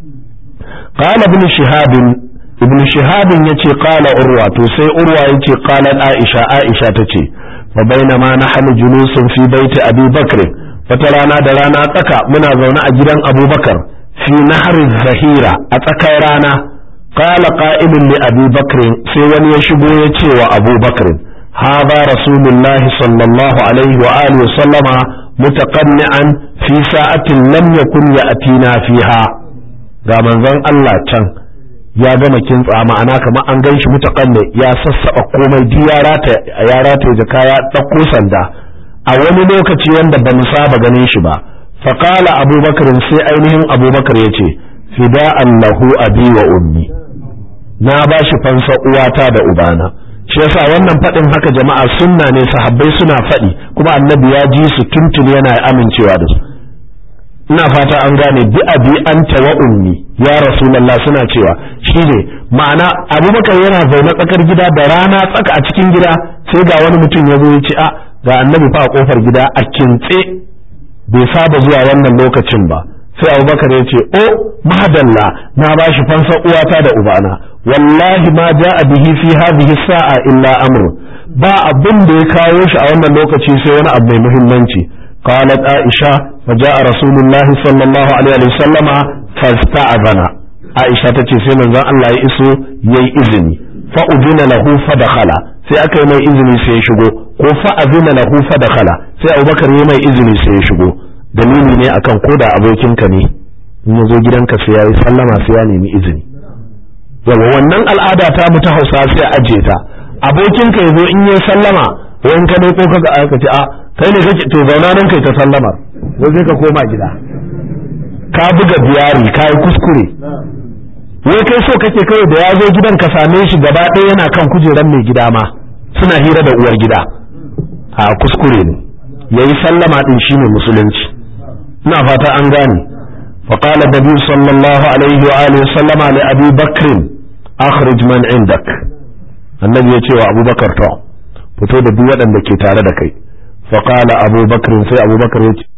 qala ibn shihab ibn shihab yace qala urwa to sai urwa yace qalat aisha aisha tace fa bainama nahnu julusun fi baiti abi bakr wata rana da rana tsaka muna zaune a gidan abubakar fi nahri zahira a tsakar rana قال قائل لأبي بكر في ون يشبو يتي وأبو بكر هذا رسول الله صلى الله عليه وآله وسلم متقنعا في ساعة لم يكن يأتينا فيها ga manzon Allah can ya gama kintsa ma'ana kamar an gan shi mutaƙanne ya sassaɓa komai duk ya rata ya rata da kaya ɗauko sanda a wani lokaci wanda ba mu saba ganin shi ba faqala abubakar sai ainihin abubakar ya ce fida'an lahu abi wa ummi na ba shi fansa uwata da ubana shi yasa wannan faɗin haka jama'a sunna ne sahabbai suna faɗi kuma annabi ya ji su tuntun yana amincewa da su ina fata an gane bi abi anta wa ummi ya rasulullah suna cewa shine ma'ana abubakar yana zaune tsakar gida da rana tsaka a cikin gida sai ga wani mutum ya zo ya ce a ga annabi fa a kofar gida a kintse bai saba zuwa wannan lokacin ba sai abubakar ya ce o madalla na ba shi fansa uwata da ubana wallahi ma ja'a bihi fi hadhihi sa'a illa amru ba abin da ya kawo shi a wannan lokaci sai wani abu mai muhimmanci qalat aisha fa ja'a rasulullah sallallahu alaihi wa sallama fasta'azana aisha tace sai manzon Allah ya iso yayi izini fa udina lahu fa dakhala sai aka yi mai izini sai ya shigo ko fa azina lahu fa dakhala sai abubakar ya mai izini sai ya shigo dalili ne akan koda abokinka ne in ya zo gidanka sai ya yi sallama sai ya nemi izini yawa wannan al'ada ta mu ta hausa sai aje ta abokinka ya zo in yi sallama wani ka ko kaga aka ce a kai ne kake to zauna nan kai ta sallamar ko sai ka koma gida ka buga biyari ka yi kuskure wai kai so kake kawai da ya zo gidan ka same shi gaba ɗaya yana kan kujeran mai gida ma suna hira da uwar gida a kuskure ne yayi sallama din shine musulunci ina fata an gane فقال النبي صلى الله عليه وآله وسلم لأبي بكر أخرج من عندك النبي يتي أبو بكر تو فتو da duk waɗanda ke tare da kai فقال أبو بكر sai Abu Bakar yace